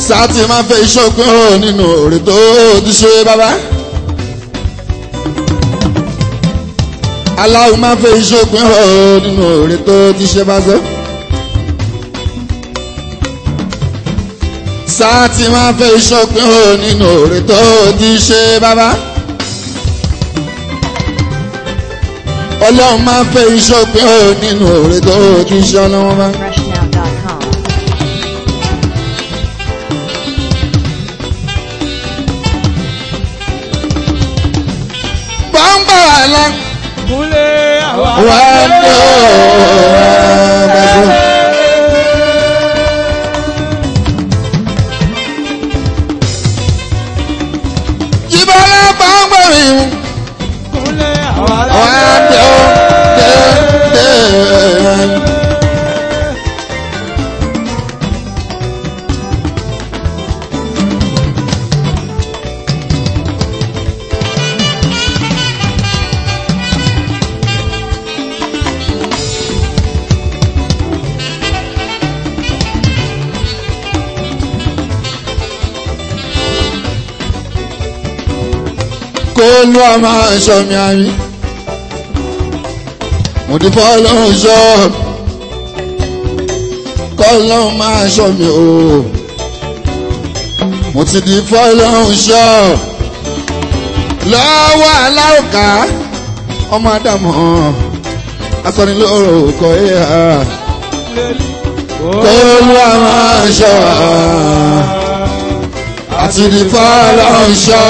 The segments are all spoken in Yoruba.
sáàtì máa fẹ́ ìṣòpin o nínú òrè tó ti ṣe bàbá. aláwo máa fẹ́ ìṣòpin o nínú òrè tó ti ṣe bàbá. sáàtì máa fẹ́ ìṣòpin o nínú òrè tó ti ṣe bàbá. ọlọ́run máa fẹ́ ìṣòpin o nínú òrè tó ti ṣe ọlọ́wọ́n bá. freshnow.com. bọ́ńbà wà lọ. Kúnlé àwa wà á dé o. Jíbọ́lá bọ́ńbà mi. Kúnlé àwa wà á dé o. dé dé. kó ló a máa ṣọ mi àmì. mo ti fọ́ lọ́hùn ṣọ́ kọ́ lọ́hùn máa ṣọ mi o. mo ti di fọ́ lọ́hùn ṣọ́ lọ́wọ́ aláwòká ọmọ àdàmọ́ asọ́nilóró kọ́ ẹ̀ ha kó ló a máa ṣọ́ àti di fọ́ lọ́hùn ṣọ́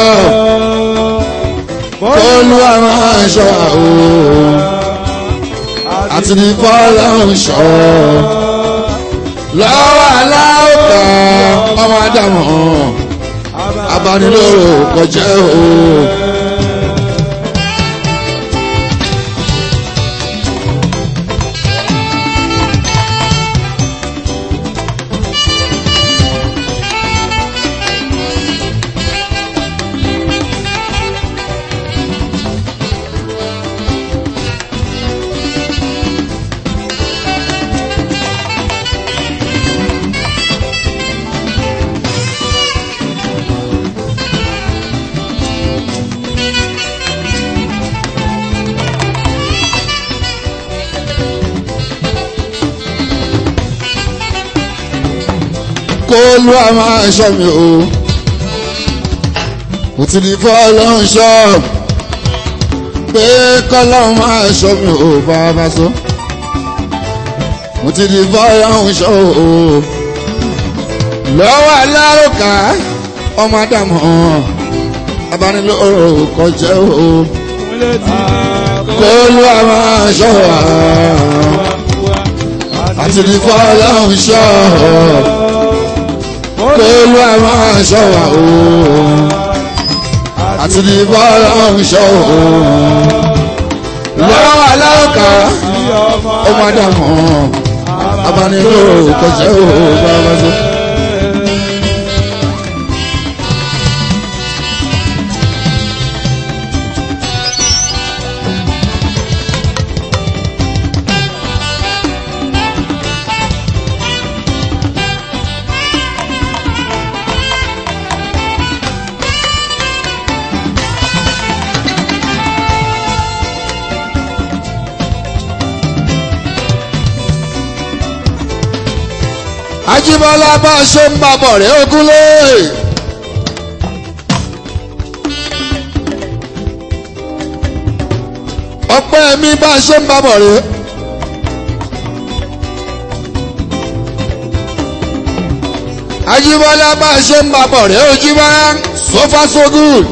kólú àwọn aṣọ àwò àti ní bọ́lá ọ̀ṣọ́ lọ́wọ́ aláwọ̀ká ọmọ àdàmọ̀ abanilóró kọjá o. kólú àwọn aṣọ mi o mo ti di fọ́lọ́hún ṣọ́ pé kọ́lọ́hún máa ṣọ́ mi o bàbá so mo ti di fọ́lọ́hún ṣọ́ o lọ́wọ́ alárùkà ọmọ àdàmọ́ abanilóró kọjá o Kúnlé tí kólú àwọn aṣọ wa àti di fọ́lọ́hún ṣọ́ kólú àwọn aṣọ wa o àti di fọ́lọ́hún ṣọ́ o lọ́wọ́ alárùkà ọmọ àdàmọ́ abanilóró kọjá o bàbá so. Ajíbọ́lá bá a ṣe ń babọ̀ rẹ̀ ogúnlé. ọpẹ́ mi bá a ṣe ń babọ̀ rẹ̀. Ajíbọ́lá bá a ṣe ń babọ̀ rẹ̀ Ojúbọ́lá so far so good.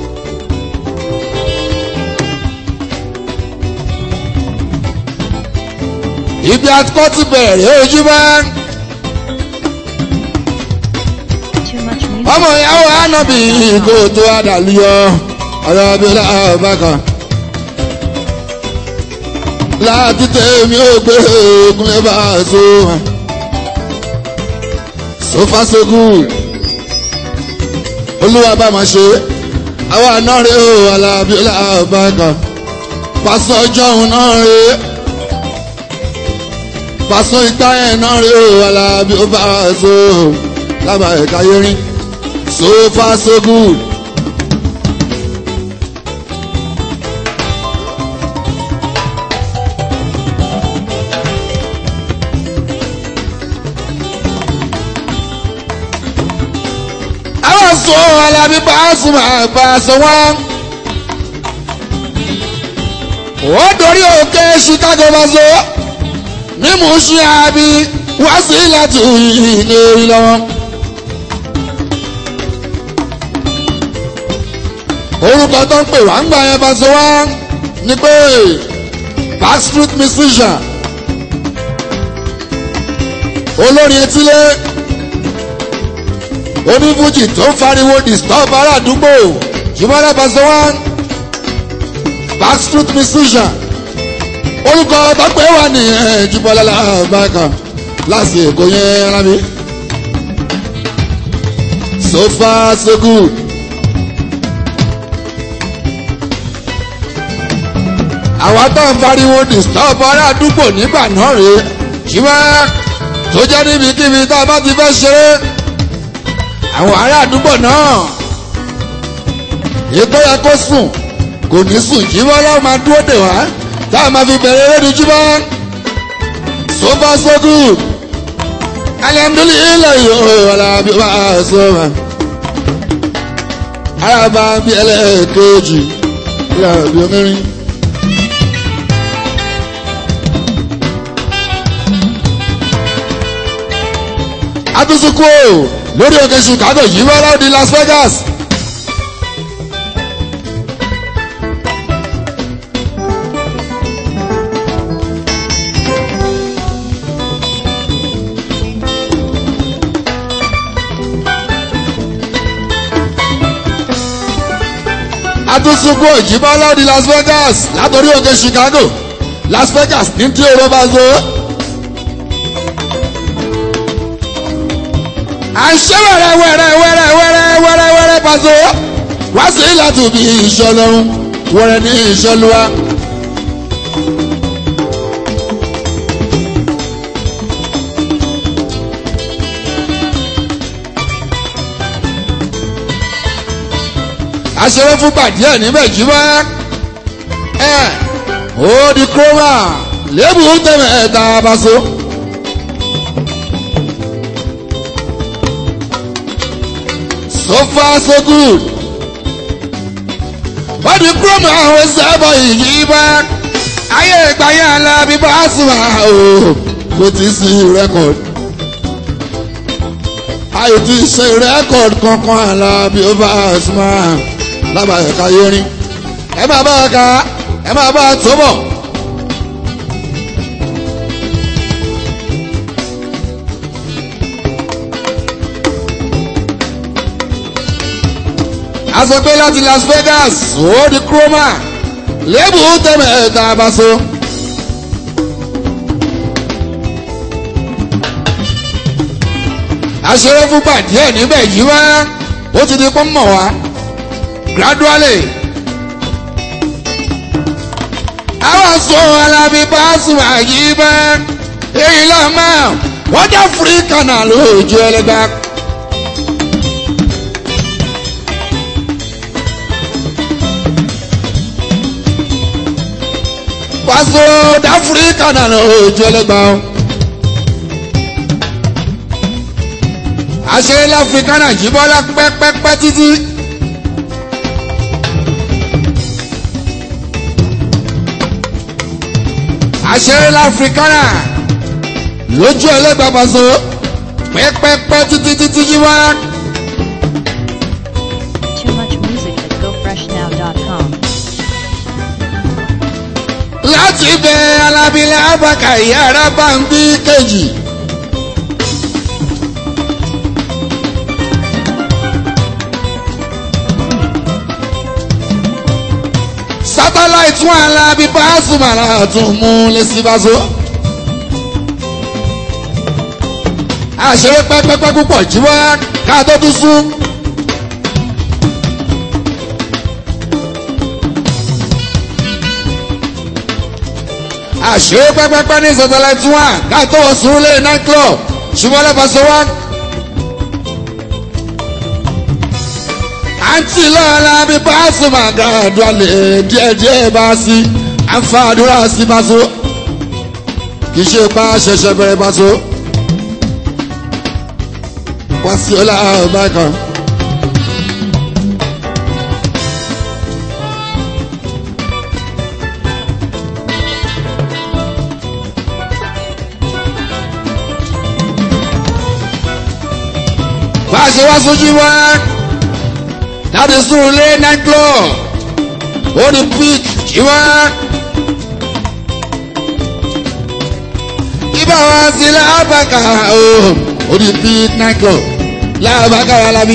ibi àtikọ́ ti bẹ̀rẹ̀ Ojúbọ́lá. Too much music. ọmọ ìyàwó ànábì kò tó àdàlúyọ ọ̀rọ̀ abẹ́lá ọ̀bákan. láti tẹ̀mí ó gbé ogun ẹ bá a so so far so good. olúwa bá máa ṣe àwọn àná rẹ̀ ó alábẹ́lá ọ̀bákan. pásọ ọjọ́ òun náà rẹ̀ pásọ ìgbà yẹn náà rẹ̀ ó alábẹ́ ó bá a so lábàá ẹ̀ka yẹrin so far so good. àwọn sọ alábí bá sùn máa bá a sọ wọn. ó dorí òkè chicago bá so mímú ṣí àbí wá sí láti ilé orí lọ́wọ́. orúkọ tó ń pè wá ń gbà yẹn bá so wá ni pé backstreet musician olórin etílé onífújì tó ń fariwo disturb ará àdúgbò jùmọ́lá bá so wá backstreet musician orúkọ tó pé wà nìyẹn jùmọ́lá làbákan láti èkó yẹn ara mi so far so good. àwa tó ń fariwo disturb ará àdúgbò nígbà náà rèé ṣùgbọ́n tó jẹ́ níbikíbi tá a bá ti fẹ́ ṣeré àwọn ará àdúgbò náà ètò yẹ kó sùn kò ní sùn jíbọ́ láwọn máa dúró dè wá tá a máa fi bẹ̀rẹ̀ eré ní jíbọ́ so far so good alhamdulilayi yóò alábi wá sọ́wọ́n araba bí ẹlẹ́ẹ̀kejì alábi omirin. atusuku lórí òkè chicago yìí wọ́n láwọn di las vegas. atusuku òjìbá láwọn di las vegas látòrí òkè chicago las vegas ní tí èrò bá zo. à ń ṣe wẹ̀rẹ̀ wẹ̀rẹ̀ wẹ̀rẹ̀ wẹ̀rẹ̀ wẹ̀rẹ̀ wẹ̀rẹ̀ pàṣẹ wá sí láti bí ìṣọlọ́run wẹ̀rẹ̀ ní ìṣọlúwa. aṣeré fún pàdé ẹ̀ níbẹ̀ jí bá ẹ̀ ó di kúrọ́mà lébù tẹ̀mẹ̀ ẹ̀ta bá so. so far so good. wọ́n ti kúrò mọ́ àwọn sábọ̀ yìí bá ayé ìgbà yẹn alábí bá sùn wá o kò tí ì sí rẹ́kọ̀d. ayé ti ṣe rẹ́kọ̀d kankan alábí ó bá sùn wá lábàá ẹ̀ka yẹrin. ẹ máa bá a ka ẹ máa bá a tó bọ̀. asọpẹ́ láti las vegas ó di chroma lébù tẹ̀mẹ̀ ẹ̀ta abaso. aṣeré fún pàdé ẹ̀ níbẹ̀ yìí wá ó ti di pọ́n mọ̀ wá gradually. àwọn sọ alábí pàṣẹ àyè bá èyí lọ́mọ wọ́n jẹ́ free canal lójú ẹlẹ́gbàá. pásítọ̀ dáfíríkà náà ojú ẹlẹ́gbàá. àṣírí láfíríkà náà jí bọ́lá pẹ́pẹ́pẹ́ títí. àṣírí láfíríkà náà lójú ẹlẹ́gbàá pásítọ̀ pẹ́pẹ́pẹ́ títí títí jí wá. Too much music at gofreshnow.com. láti bẹ alábílẹ̀ abaka ìyára bá ń bí kejì. satellite wọn alábí Pasuma tún mú lẹ́sìbáṣọ. àṣeré pẹ́pẹ́pẹ́ púpọ̀ jíwá ká tó tún sún. àṣé pẹ́pẹ́pẹ́ ní satellite one ká tó wọ sùúrùlé night club ṣùgbọ́n lẹ́fà sọ wá. àǹtí lọ́la bí báṣu máa ga àdúrálẹ̀ díẹ̀díẹ̀ bá sí àǹfààdúrà sí báṣu kì í ṣe pa ṣẹ̀ṣẹ̀ bẹ̀rẹ̀ báṣu wá sí ọlá ọba kan. bá a ṣe wá sójú wá láti sùn lé night club ó ní pík jí wá. ibà wá sí lábàkà o ó ní pík night club lábàkà alábí.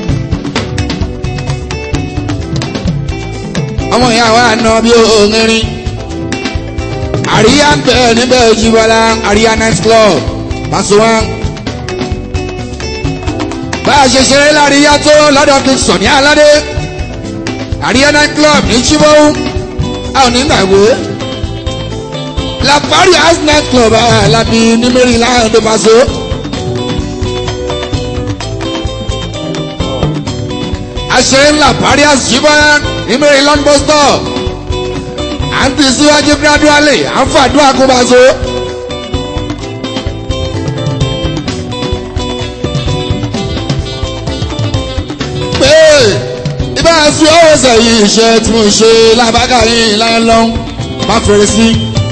ọmọ ìyá wa nà bí òǹrin àríyá ń bẹ̀ níbẹ̀ jí wọlá àríyá night club pàṣẹ wọn bá a ṣe ṣeré láàríyá tó lọ́dọ̀ kí sọ̀ní aládé àríyá night club ní chibowu a ò ní gbàgbé la paris house night club alábí ní maryland tó máa so. àṣeré ńlá paris house chibowu ní maryland bus stop à ń tì síwájú gradually à ń fàdúrà kó máa so. pé ibà sí ọwọ́ sẹ́yìn iṣẹ́ tí mo ṣe lábàkà yìí láyé lọ́hún má fèrè sí.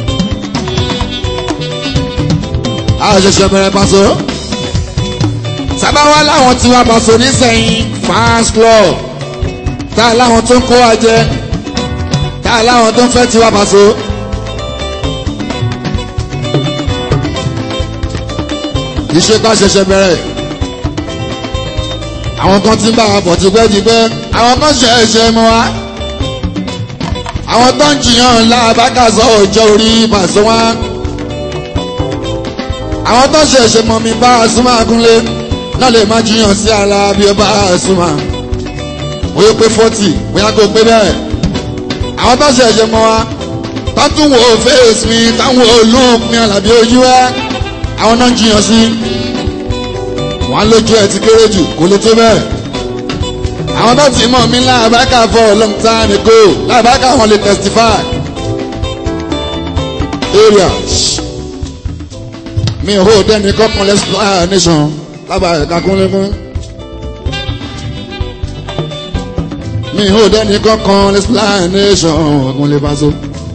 a ṣẹ̀ṣẹ̀ bẹ̀rẹ̀ pàṣẹ. sábàwá láwọn tí wàá pàṣẹ nísẹ̀yìn fans club tá a láwọn tó ń kó wa jẹ tá a láwọn tó ń fẹ́ tiwa pàṣẹ. iṣẹ́ ká ṣẹ̀ṣẹ̀ bẹ̀rẹ̀ àwọn kan ti ń bá wa bọ̀ tipẹ́tipẹ́ àwọn kan ṣe ẹ̀ṣẹ̀ mọ́ wa àwọn tó ń jiyàn lábàkàsọ ọjọ́ orí pàṣẹ wá àwọn tó ṣe ẹ̀ṣẹ̀ mọ́ mi bá a súnmọ́ akúnlé náà lè má jiyàn sí ara bí ó bá a súnmọ́ bóyá pé fọ́tì bóyá kó pé bẹ́ẹ̀ àwọn tó ṣe ẹ̀ṣẹ̀ mọ́ wa tó tún wo fèsì mi táwọn olóògùn mi àlàbí ojú wa àwọn náà ń jiyàn sí wọn lójú ẹ ti kéré jù kó lè tó bẹ́ẹ̀. àwọn tó ti mọ̀ mí láàbákà for a long time ago láàbákà wọn lè testify. area mi ò hó dẹ́ni kọ́kàn explanation lábàá ẹ̀ka kúnlẹ́kún. mi ò dẹ́ni kọ́kàn explanation ọ̀gùnlé paṣọ.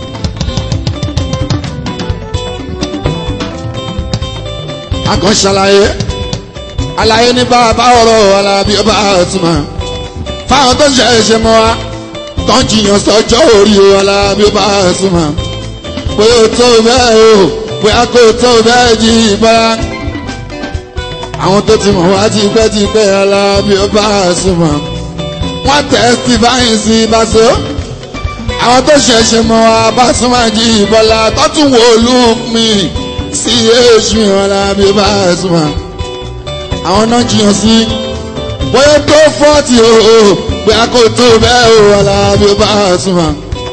a kàn ṣàlàyé àlàyé ní bàbá ọ̀rọ̀ alábí ọba àtúmọ̀ fáwọn tó ṣe é ṣe mọ́ wa tó ń jiyàn sọ́jọ́ orí o alábí ọba àtúmọ̀ pé o tó bẹ́ẹ̀ o pé a kò tó bẹ́ẹ̀ jí ìbára àwọn tó ti mọ̀ wá ti pẹ́ ti pẹ́ alábí ọba àtúmọ̀ wọ́n testify sí ìbáṣọ àwọn tó ṣe é ṣe mọ́ wa bá súnmọ́ jí ìbọ́lá tó tún wò ó lù mí sí èṣù alábí ọba àtúmọ̀ àwọn náà jiyàn sí bóyá tó fọ́ọ̀tì o pé a kò tó bẹ́ẹ̀ o alábi ó bá a súnmọ́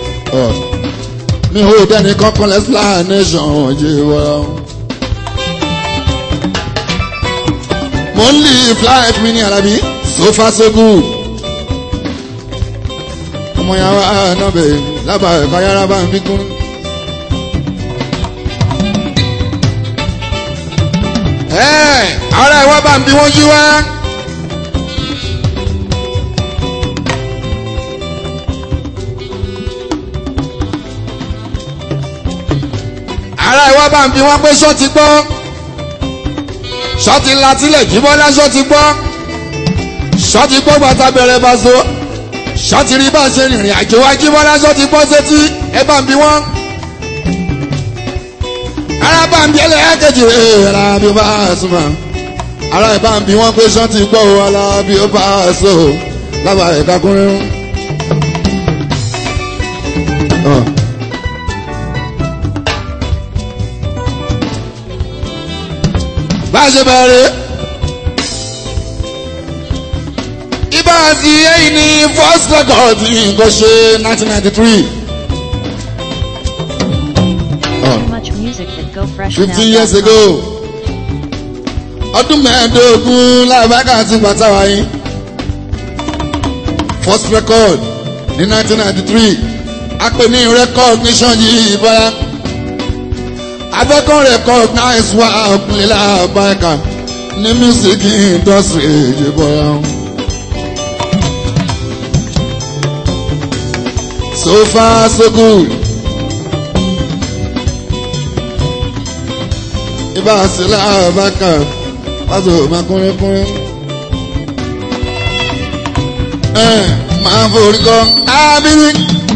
mi ò dẹ́ni kankan explanation yé wọ́n. mo ń live life mi ní alábi so far so good. ọmọ yàrá náà bẹ̀ lábàá ẹ̀ka yàrá bá ń fi kún. ara ìwọ bá ń bí wọ́n yí wá. ara ìwọ bá ń bí wọ́n pé ṣọ́ọ̀tì gbọ́ ṣọ́ọ̀tì latílẹ̀ jíbọ́lá ṣọ́ọ̀tì gbọ́ ṣọ́ọ̀tì gbọ́ bàtà bẹ̀rẹ̀ bá so ṣọ́ọ̀tì rí bá ṣe rìnrìn àjò wa jíbọ́lá ṣọ́ọ̀tì gbọ́ sétí ẹ bá ń bí wọ́n ara bá ń bí ẹlẹ́yàkejì rẹ̀ ara bí ó bá súnmọ́ ara ẹ̀ bá ń bí wọ́n pé sọ́n ti gbọ́ o ara bí ó bá so lábàá ẹ̀ka kúnrín. bá a ṣe bẹ̀rẹ̀ ibà àti èyí ni first record nǹkan ṣe nineteen ninety three. Too much music at fifteen years gofreshnow.com. ago ọdún mẹ́ẹ̀ẹ́dógún lábàkà ti pàtàwá yín first record ní 1993 a pè ní recognition yìí bọ́lá abẹ́kọ̀ recognize wa ọ̀pìnlẹ̀ làbáyíká ní music industry yìí bọ́lá. so far so good. ibà sílẹ̀ àbákà pàṣẹ òmà kúnrẹ́kúnrẹ́. ẹ máa forí kọ ábírí.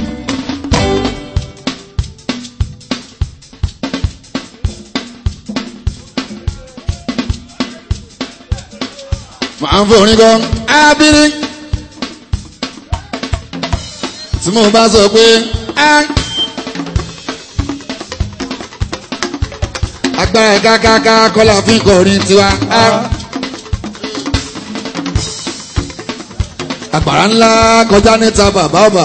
máa forí kọ ábírí. tí mo bá sọ pé á. agbára kákáká kọ́lá fi kọrin tiwa. àgbàrá ńlá kọjá níta bàbá ọba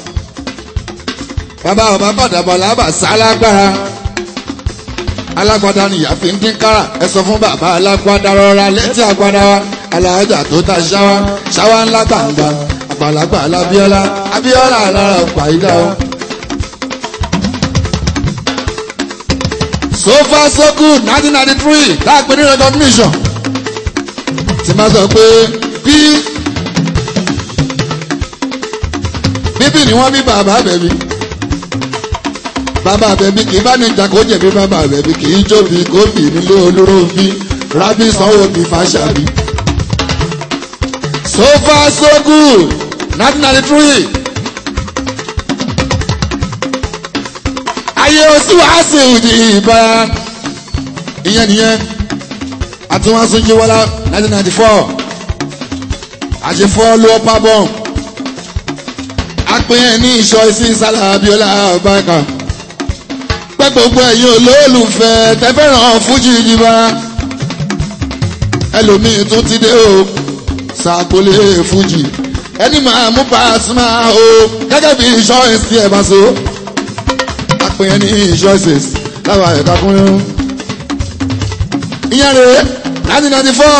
bàbá ọba bàdàbọ̀ làbà sálágbára alágbádá nìyá fi ń dín kára ẹ sọ fún bàbá alágbádá rọra létí àgbádá wa alájà tó ta ṣáwá ṣáwá ńlá gbàǹgbà àgbàlagbà alábíọ́lá abíọ́lá alára pàìdá o. so far so good nineteen ninety three láàpẹ ní recognition tí máa sọ pé bí bíbí ni wọ́n bí bàbá bẹ̀bí bàbá bẹ̀bí kì í bá ní ìjà kó jẹ̀bi bàbá bẹ̀bí kì í jóbi kó bì nílé olóró bí rábí sanwó bí fàṣàbí so far so good nineteen ninety three. ayé oṣù àṣì ìdí ìbá ìyẹn nìyẹn àti wọn sún jíwọlá nineteen ninety four àṣefọ ló ọpá bọ apẹyẹ ní ìṣọ ìsìn sálà abiola ọbaàkà pẹ gbogbo ẹ̀yin olólùfẹ́ tẹfẹràn fújì ìjìbá ẹlòmíín tún ti dé o sàgbólé fújì ẹni máa mú Pasuma o gẹ́gẹ́ bí ìṣọ ìsìn ẹ̀ bá so pín ní choices láwọn ẹ̀ka kúnlẹ̀. ìyẹn rèé nineteen ninety four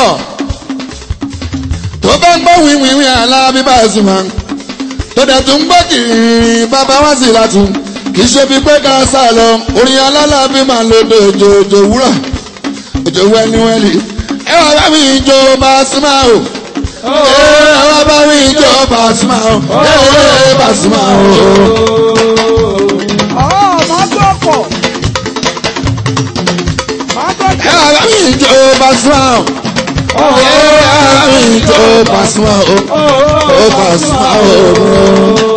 tó bá ń gbọ́ wíwíwí alábí Pasuma tó dẹ̀ tún gbọ́ kìrìrì bàbá wá sí látún kì í ṣe bí pé ká sá lọ orin alálàbí máa ń lo òjò òjò wúrà òjò wẹ́niwẹ́lì ẹ wá bá mi jó Pasuma o ẹ wá bá mi jó Pasuma o ẹ wá Pasuma o. ẹ wá bá mi jó Pasuma o ẹ wá bá mi jó Pasuma o ó Pasuma o.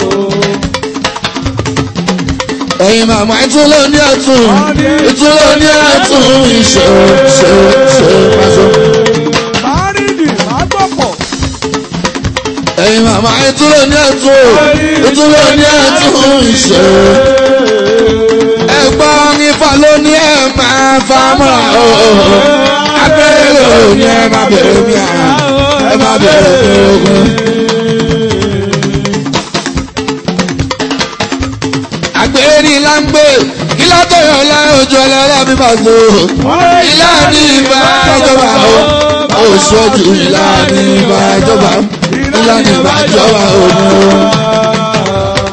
ẹ̀yin màmá ìtúlẹ̀ ní ẹ̀tún ìtúlẹ̀ ní ẹ̀tún ìṣe ṣe ṣe Pasuma. ẹ̀yin màmá ìtúlẹ̀ ní ẹ̀tún ìtúlẹ̀ ní ẹ̀tún ìṣe. ẹ̀gbọ́n ifá ló ní ẹ̀ máa fa mọ́ra o. abẹ́rẹ́ ló ní ẹ̀ máa bẹ̀rẹ̀ mi à ẹ̀ máa bẹ̀rẹ̀ mi ogun. àgbèrè ńlá ń gbé ilá tó yọ ọlá ojú ọlọ́lá mi máa tó. ilá ní ìbá ìjọba o oṣooṣù ilá ní ìbá ìjọba ilá ní ìbá ìjọba òun.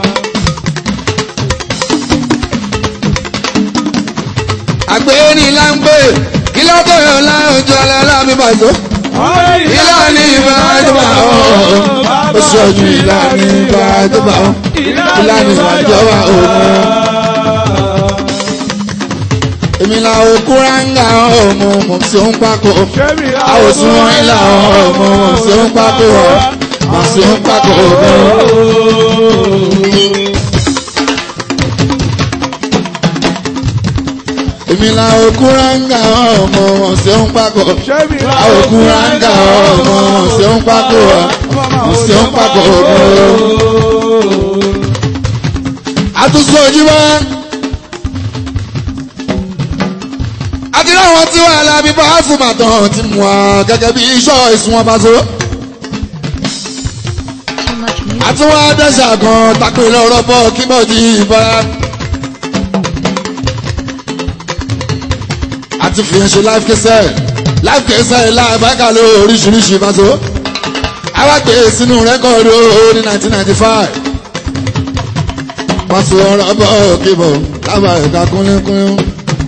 àgbèrè ńlá ń gbé ilá tó yọ ọlá ojú ọlọ́lá mi máa tó. ilá ní ìbá ìjọba o oṣooṣù ilá ní ìbá ìjọba o ilá ní ìbá ìjọba òun èmi la okúráńgà ọmọ mọ̀ sí òun pákó àwòsùn wọn ilà ọmọ mọ̀ sí òun pákó mọ̀ sí òun pákó ọmọ. èmi la okúráńgà ọmọ mọ̀ sí òun pákó àwòkúráńgà ọmọ mọ̀ sí òun pákó mọ̀ sí òun pákó ọmọ. àtúnṣe ojú wa. àti láwọn tí wọ́n alábí bá fúnmà tán ti mú wa gẹ́gẹ́ bí iṣọ́ ìsún wọn bá so. Too much music. àti wọ́n adẹ́sà kan takò ilé ọ̀rọ̀ bọ́ kí bọ́ di ìbára. àti fìyẹn ṣe life kẹsẹ̀ life kẹsẹ̀ láàbákà ló oríṣiríṣi bá so. àwa gbé sínú rẹ́kọ̀dù ní 1995 wọ́n sọ ọ̀rọ̀ bọ́ kíbọ̀ lábà ẹ̀ka kúnlẹ́kúnlẹ́.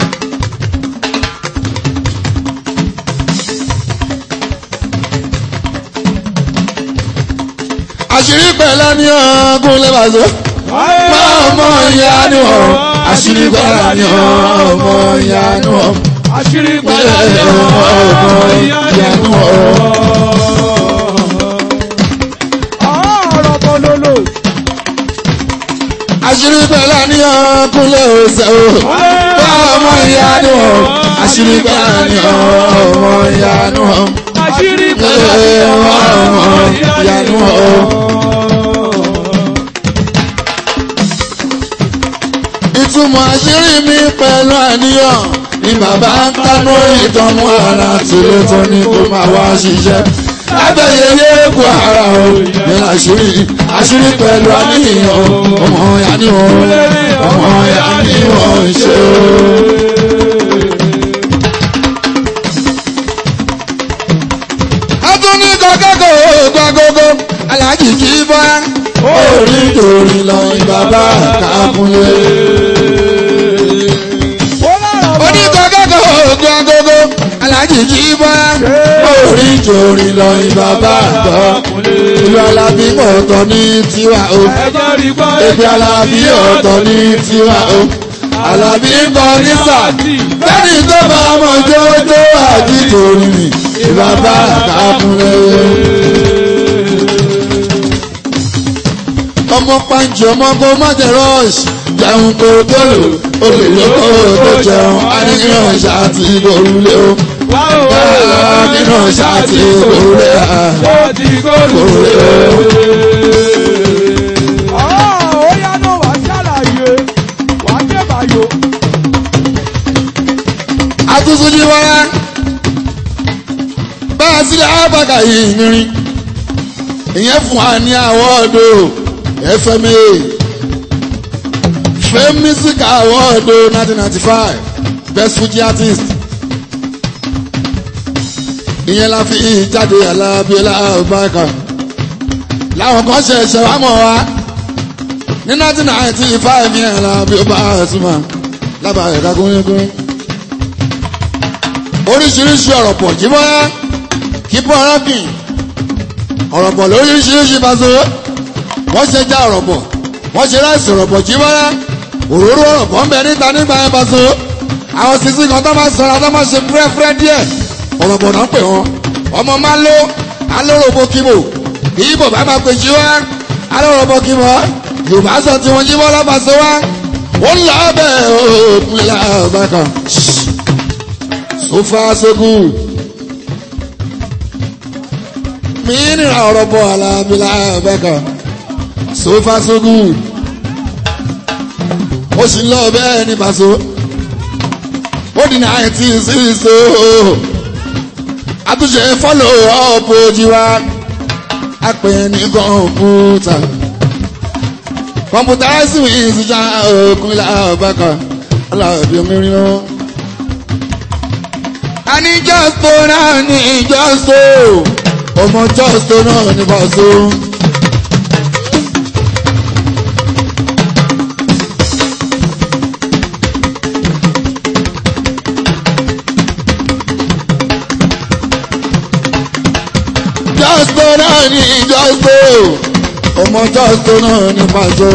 àṣírí pẹ̀lẹ́ ní ọ̀gùn lẹ́bàṣọ́ ọmọ ìyá ni ọ̀ àṣírí pẹ̀lẹ́ ní ọmọ ìyá ni ọ̀ àṣírí pẹ̀lẹ́ ní ọmọ ọmọ ìyá ìyá ni ni ọ̀. ọ̀rọ̀ bọ́lọ́lọ́ àṣírí pẹ̀lẹ́ ní ọ̀gùn lẹ́ọ̀ṣẹ́ o ọmọ ìyá ni ọ̀ àṣírí pẹ̀lẹ́ ní ọmọ ìyá ni ọ̀ àṣírí pẹ̀lẹ́ ní ọmọ ìyá ni ìtumọ̀ àṣírí mi pẹ̀lú àníyàn ni bàbá ń kánú ìtọ́nú ara tìlẹ̀ tó ní kó máa wá ṣiṣẹ́ lábẹ́ yẹyẹ kú ara o ní àṣírí àṣírí pẹ̀lú àníyàn ọmọ ìyá ni wọn ọmọ ìyá ni wọn ń ṣe o. atúní kọ́kẹ́kọ̀ọ́ gbàgógó alájì kì í bọ́ orí torí lọ bàbá kàkúnlé. oníkọ́kẹ́kọ̀ọ́ ogun agogo alájì kì í bọ́ orí torí lọ bàbá àgbọ̀. ìlú alábí ọ̀tọ̀ ní tiwa o ẹjọ́ rí gbọ́ ebi alábí ọ̀tọ̀ ní tiwa o alábí ń bọ ní sàdí bẹ́ẹ̀ni tó bá ọmọ jójó àjí torí mi ìbàbá kàkúnlé. ọmọ pàǹjì ọmọ kó má jẹ rọ́ọ̀ṣì jẹun kó tó lò ó lè lọ́kọ́ tó jẹun àníyàn ṣáàtì ìgbòrúlé o àníyàn ṣáàtì ìgbòrúlé o. ó ti góòlù. ó yá náà wá ṣàlàyé wá jẹ́bàyò. àtúnṣe ní wáyà bá a sílẹ̀ ábàkà yìí nírin ìyẹn fún wa ní àwọ́ọ̀dù fma fame music award 1995 best fuji artist ìyẹn la fi jáde alábíọ́lá ọbaaka láwọn kan ṣe ṣe wá mọ̀ wá ní 1995 yẹn alábíọ́lá ọ̀túnmá lábàá ẹ̀ka gúnyẹ́gún oríṣiríṣi ọ̀rọ̀ pọ̀ jíbọ́lá kíbọ̀ rọ́kìn ọ̀rọ̀ pọ̀ lóríṣiríṣi bá so wọ́n ṣe já ọ̀rọ̀ pọ̀ wọ́n ṣe ráìsì ọ̀rọ̀ pọ̀ jíbọ́lá òróró ọ̀rọ̀ pọ̀ ń bẹ níta nígbà yẹn bá so àwọn sisi kan tó máa sọ̀rọ̀ tó máa ṣe fúrẹ́fúrẹ́ díẹ̀ ọ̀rọ̀ pọ̀ náà pè wọ́n ọmọ máa ń lo alórobó kíbo ìyíbò bá máa pè jí wá alórobó kíbo yorùbá sọ tí wọ́n jíbọ́lá bá so wá ó ń lọ bẹ́ẹ̀ ó pinla ọ̀bá kan so far so good mi nira ọ̀rọ̀ bọ̀ alábílà ọ̀bá kan so far so good ó sì ń lọ bẹ́ẹ̀ ní bàṣọ ó di nineteen six o àtúnṣe follow up ojú wa a pè é ní kọ̀ǹpútà kọ̀ǹpútà sì wí ìsìjà òkun ilà ọ̀bá kan alábí omirin o. a ní jọ́sítò náà ní jọ́sítò ọmọ jọ́sítò náà ní bàṣọ. jọ́sítò náà ní jọ́sítò ọmọ jọ́sítò náà ní bàṣọ.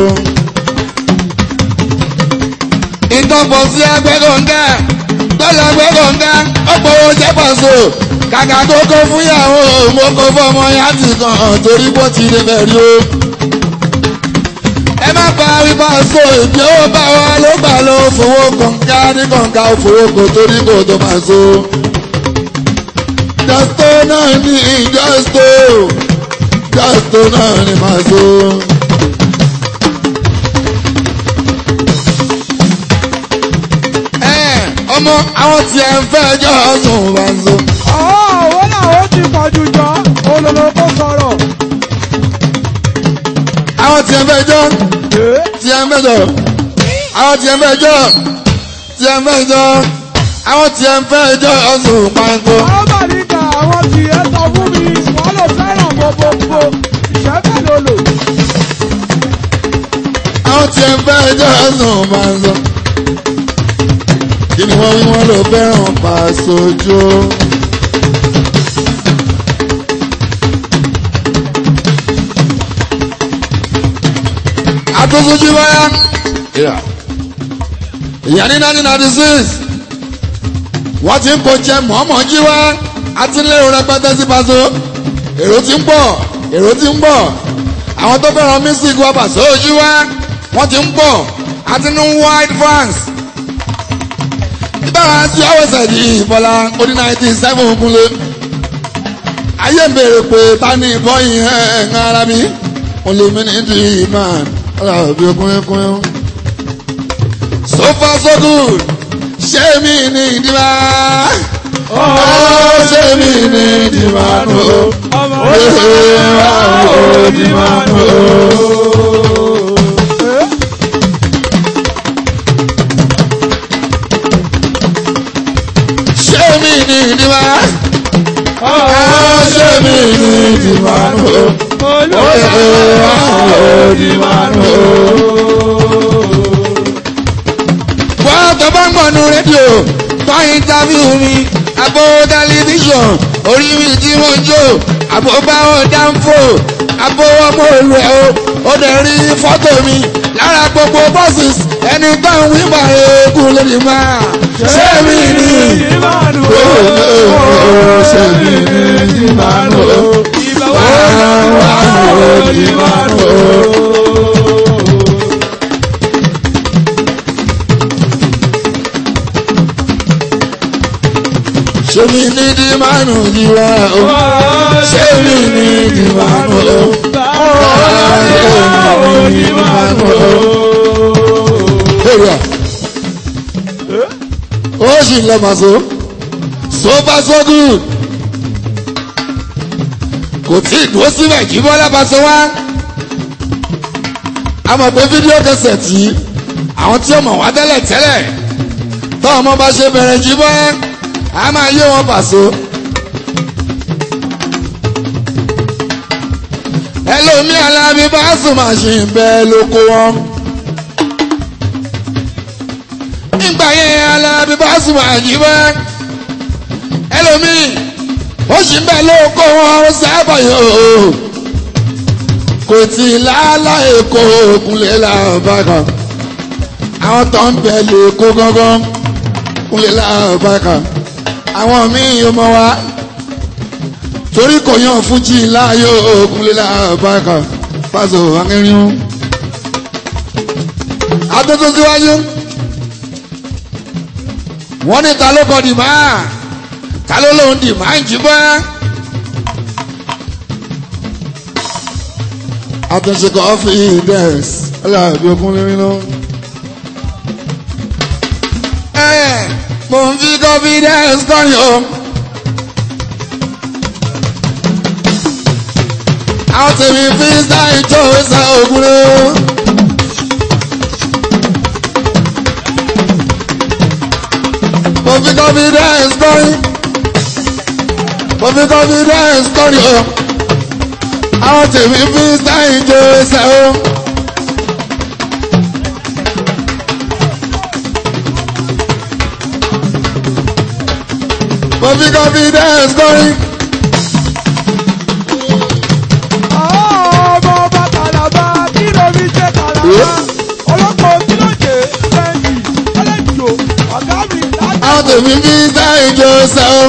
ìtọ́pọ̀ sí agbẹ́gọ̀ǹgà tọ́lá agbẹ́gọ̀ǹgà ọ̀pọ̀ owó jẹ́ pàṣọ. kàkà tó kó fúnyàwó mo kó fọmọ yàtì kan torí bó ti lè bẹ̀rù o. ẹ má pa wípé àṣọ ìbí owó bá wa ló gbà ló fowó kọ̀ǹgà ní kọ̀ǹgà òfowó kò torí kò tó máa so. jọ́sítò náà ní jọ́sítò jọ́sítò náà ní máa so. ọmọ àwọn tí ẹ ń fẹ́ jọ sùn wá ń so. owó náà ó ti pọ̀jù jọ olólo kó sọ̀rọ̀. àwọn tí ẹ ń fẹ́ jọ tí ẹ ń fẹ́ jọ àwọn tí ẹ ń fẹ́ jọ tí ẹ ń fẹ́ jọ àwọn tí ẹ ń fẹ́ jọ sùn pàǹkó. àwọn bàríkà àwọn tí ẹ sọ fún mi wọ́n lò fẹ́ràn gbogbo jẹ́ bẹ́ẹ̀ jọ́sùn máa ń sọ. kí ni wọ́n wí wọ́n ló fẹ́ràn pàṣojú. àtúnṣojú wáyà. ìyá ní nineteen ninety six wọ́n ti ń kó jẹ mọ́mọ́ jí wá àti lérò rẹpẹtẹ sí paṣọ èrò ti ń pọ̀ èrò ti ń pọ̀ àwọn tó fẹ́ràn music wá pàṣẹ ojú wá wọ́n ti ń pọ̀ àti ní wide fans ìbára sí ọwọ́sẹ̀ ní ìbọ̀lá oní nineteen seven kúnlé ayé ń béèrè pé ta ni ìbọn yìí ẹ̀ ń ara mi olèmí ní ti man ọ̀là òbí kúnlẹ́kúnlẹ́ so far so good ṣé mi ní ìdíbà ó ṣé mi ní ìdíbà nù ó ṣé wà ó ìdíbà nù ó. ṣé mi ní ìdíbà ó ṣé mi ní ìdíbà nù ó ó ṣé wà ó ìdíbà nù ó wọ́n tó bá ń gbọ̀nù rédíò tó ìntàfíù mi àbò tẹlifíṣàn orí mi tí mo jó àbò báwọn dáńfò àbò ọmọ òru ẹ̀ o ó dẹ̀ rí fọ́tò mi lára gbogbo bọ́ọ̀sì ẹni tó ń wíwà eégún lórí máa ṣé mi ní ṣé mi ní ìbánu wà wà ìbánu. ṣé mi ní di mánu yíwá o ṣé mi ní di mánu o ṣé mi ní di mánu o. èrò ó sì ń lọ màá so so far so good kò tí ì dúró síbẹ̀ kí bọ́lá bá so wá a mọ̀ pé fídíò kẹsẹ̀ tí àwọn tí ó mọ̀ wá tẹ́lẹ̀ tẹ́lẹ̀ tọ́ ọmọ bá ṣe bẹ̀rẹ̀ jí bọ́lá a máa yé wọn pàṣọ. ẹlòmí alábí bá sùn máa ṣe bẹ́ẹ̀ ló kó wọn. nígbà yẹn alábí bá sùn máa jí bẹ́ẹ̀. ẹlòmí ó sì ń bẹ̀ ló kó wọn ó sábà yóò. kò tí ì lálá èkó òkúnlé làbá kan. àwọn tó ń bẹ̀ lè kó gángan kúnlé làbá kan àwọn míì ọmọ wa torí kò yàn fújì láàyò òkúnlé làbákan pàṣẹ akẹrin atótó síwájú wọn ní ta ló kọ dìmá ta ló lóun dìmá ń jí bá àtúnṣe kọfí dẹ́s ọlọ́àbí okúnlé nínú. mo ń fi confidence kọrin o. àwọn tèmi fi sáì jó ìsà ògùn lé o. mo fi confidence kọrin. mo fi confidence kọrin o. àwọn tèmi fi sáì jó ìsà o. mo fi confidence kọrin. ọmọ ọba kàlàbà kí ló fi ṣe kàlàbà ọlọ́pàá kí ló ṣe fẹ́ǹdì ẹlẹ́jọ́ ọ̀gá mi láti. àwọn tèmi fi sáì jó ìsà o.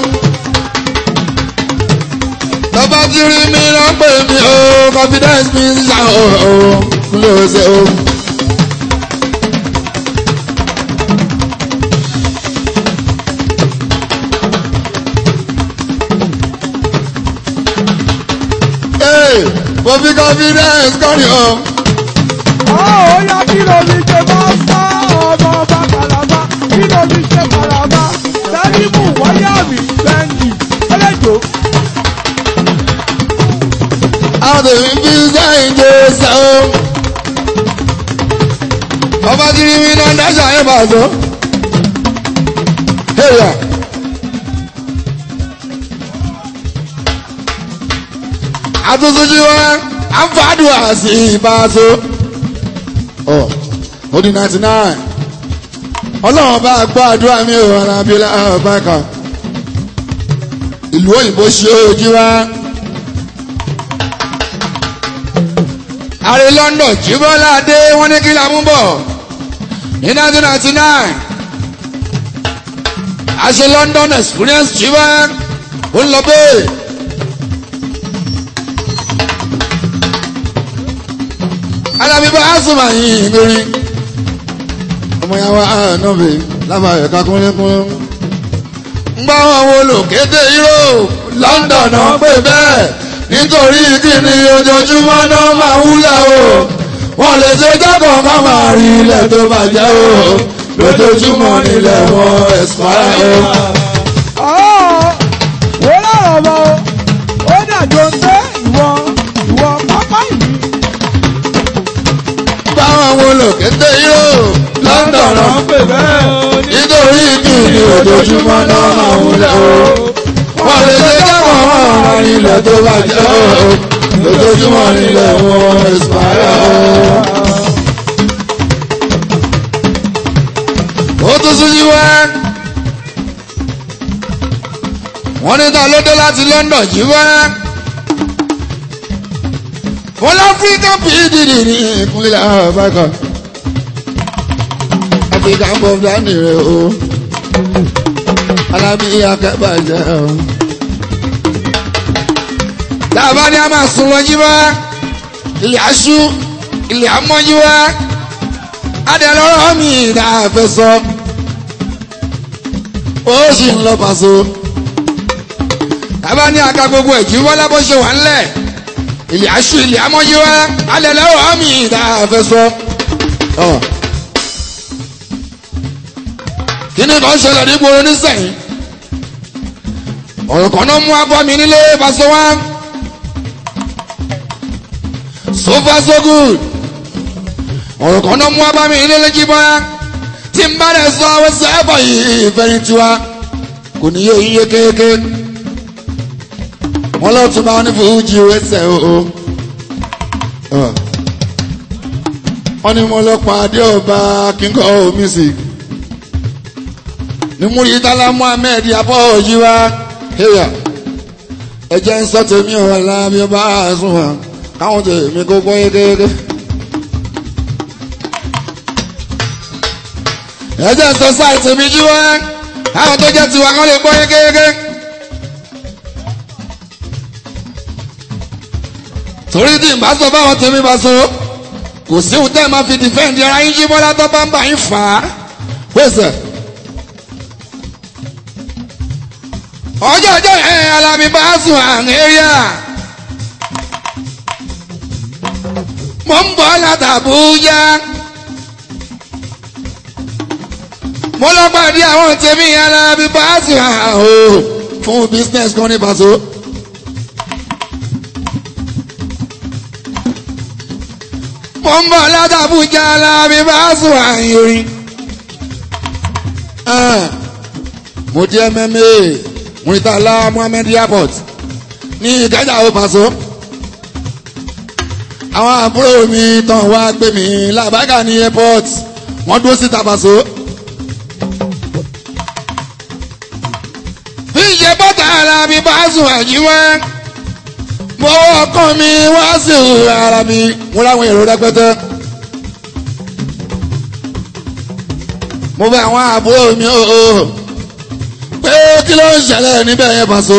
tọ́ba ti rí mi lọ pè mí o confidence mi ń ṣá o o kúlẹ̀ o ṣe o. Hey, mo fi confidence kọrin o. ó yá kí ló fi ṣe mástá ọmọ ọba kàlàbà kí ló fi ṣe kàlàbà sẹ́rímù wáyà mi fẹ́ǹdì ẹlẹ́jọ́ àwọn tèmi fi sáì jó ìsà o. ọba ti rí mi náà dáṣà yẹn bá a sọ. Hey, yeah. àtúntúnjú wa à ń fàdùà sí ìbáṣọ. ọ ó di ninety nine ọlọ́run bá gbọ́ àdúrà mi ò alábíọ́lá ọ̀bákan ìlú òyìnbó ṣe ojú wa. ààrẹ London jíbọ́lá dé wọ́n ní kí la mú bọ̀ ní nineteen ninety nine àṣẹ London experience jíbọ́ ó ń lọ bẹ́ẹ̀. alábíbá asùnmọ̀ yìí lórí ọmọ yàrá ànábì lábàáyọ̀ kakúnlẹ́kún. ń gbọ́ àwọn olùkéde Europe London náà pè bẹ́ẹ̀ nítorí kíni ojoojúmọ́ náà máa wúlẹ̀ o wọ́n lè ṣe jákọ̀ má máa rí ilẹ̀ tó bàjẹ́ o lójoojúmọ́ nílẹ̀ wọn ẹ̀sìpáyà o. wọ́n lọ́rọ̀ mọ́ ó dàjọ́ ń tẹ́ ìwọ ìwọ pápá ìlú. báwọn àwọn olùkéde Europe London náà pè bẹ́ẹ̀ nítorí kíni ojoojúmọ́ náà máa wúlẹ̀ o wọ́n lè ṣe jákọ̀ má máa rí ilẹ̀ tó bàjẹ́ o lójoojúmọ́ nílẹ̀ wọn ẹ̀sìpáyà o. ó tún sún sí wá. wọ́n ní ta ló dé láti London yìí wá. wọ́n láfíríkà pdp ní ìpínlẹ̀ àbákan. áfíríkà ń bọ̀ dání rẹ̀ o. alábí akẹ́bàjẹ́ o. dábàá ni a máa sun wọn jí wá. ilé aṣú ilé amọ́jú wá. adé lọ́rọ́ mi ìdá àfẹ́ sọ. ó sì ń lọ pàṣẹ tàbá ní aka gbogbo ẹ̀jú wọlé bó ṣe wà ńlẹ̀ ilé aṣọ ilé amọ́yé wa alẹ́ lẹ́wọ̀ àmì ìdá àfẹsọ. kí ni kan ṣẹlẹ̀ ní gbòòrò nísẹ̀yìn ọ̀rọ̀ kan náà mú abọ́ mi nílé pàṣẹ wá so far so good ọ̀rọ̀ kan náà mú abọ́ mi nílé lẹ́jí bá tí n bá rẹ̀ sọ àwọn sẹ́ẹ̀bọ̀ yìí ìfẹ̀yìntì wa kò ní yé iye kéèké wọn lọ tún máa ní fújì wẹsẹ o wọn ní mo lọ pàdé ọba king of music ní Muritala Muhammed abọ́ọ̀jì wa heya ẹjẹ ń sọ tèmi ọ̀ lábí ọba àsùnwọ̀n káwọn tèmi kó gbọ́ yékéyéké. ẹjẹ ń sọ sáì tèmi jí wá káwọn tó jẹ́ tiwa kán lè gbọ́ yékéyéké. torí tí n bá sọ fáwọn tèmi bá so kò síhun tẹ́ ẹ máa fi dìfẹ́ǹdì ara yín jí bọ́lá tó bá ń bá yín fà á pèsè. ọjọ́ ọjọ́ ẹ̀ alámi bá sùn àrùn ẹ́ríà mo ń bọ̀ látàbújá mo lọ pàdé àwọn tèmi alámi bá sùn àrùn fún business kan ní pàṣẹ. mo ń bọ̀ látàbújá lábí bá sùn àyìnrín. mo di mma Muritala Muhammed airport ní Ìkẹjà ó Paso. àwọn àbúrò mi tán wá gbé mi làbágà ní airport wọ́n dúró síta Paso. bí ìṣe bọ́tà lábí bá sùn àjíwẹ́ mo ọkàn mi wá sí ara mi mo láwọn èrò rẹpẹtẹ. mo bẹ àwọn àbúrò mi o pé kí ló ń ṣẹlẹ̀ níbẹ̀ yẹn Paso.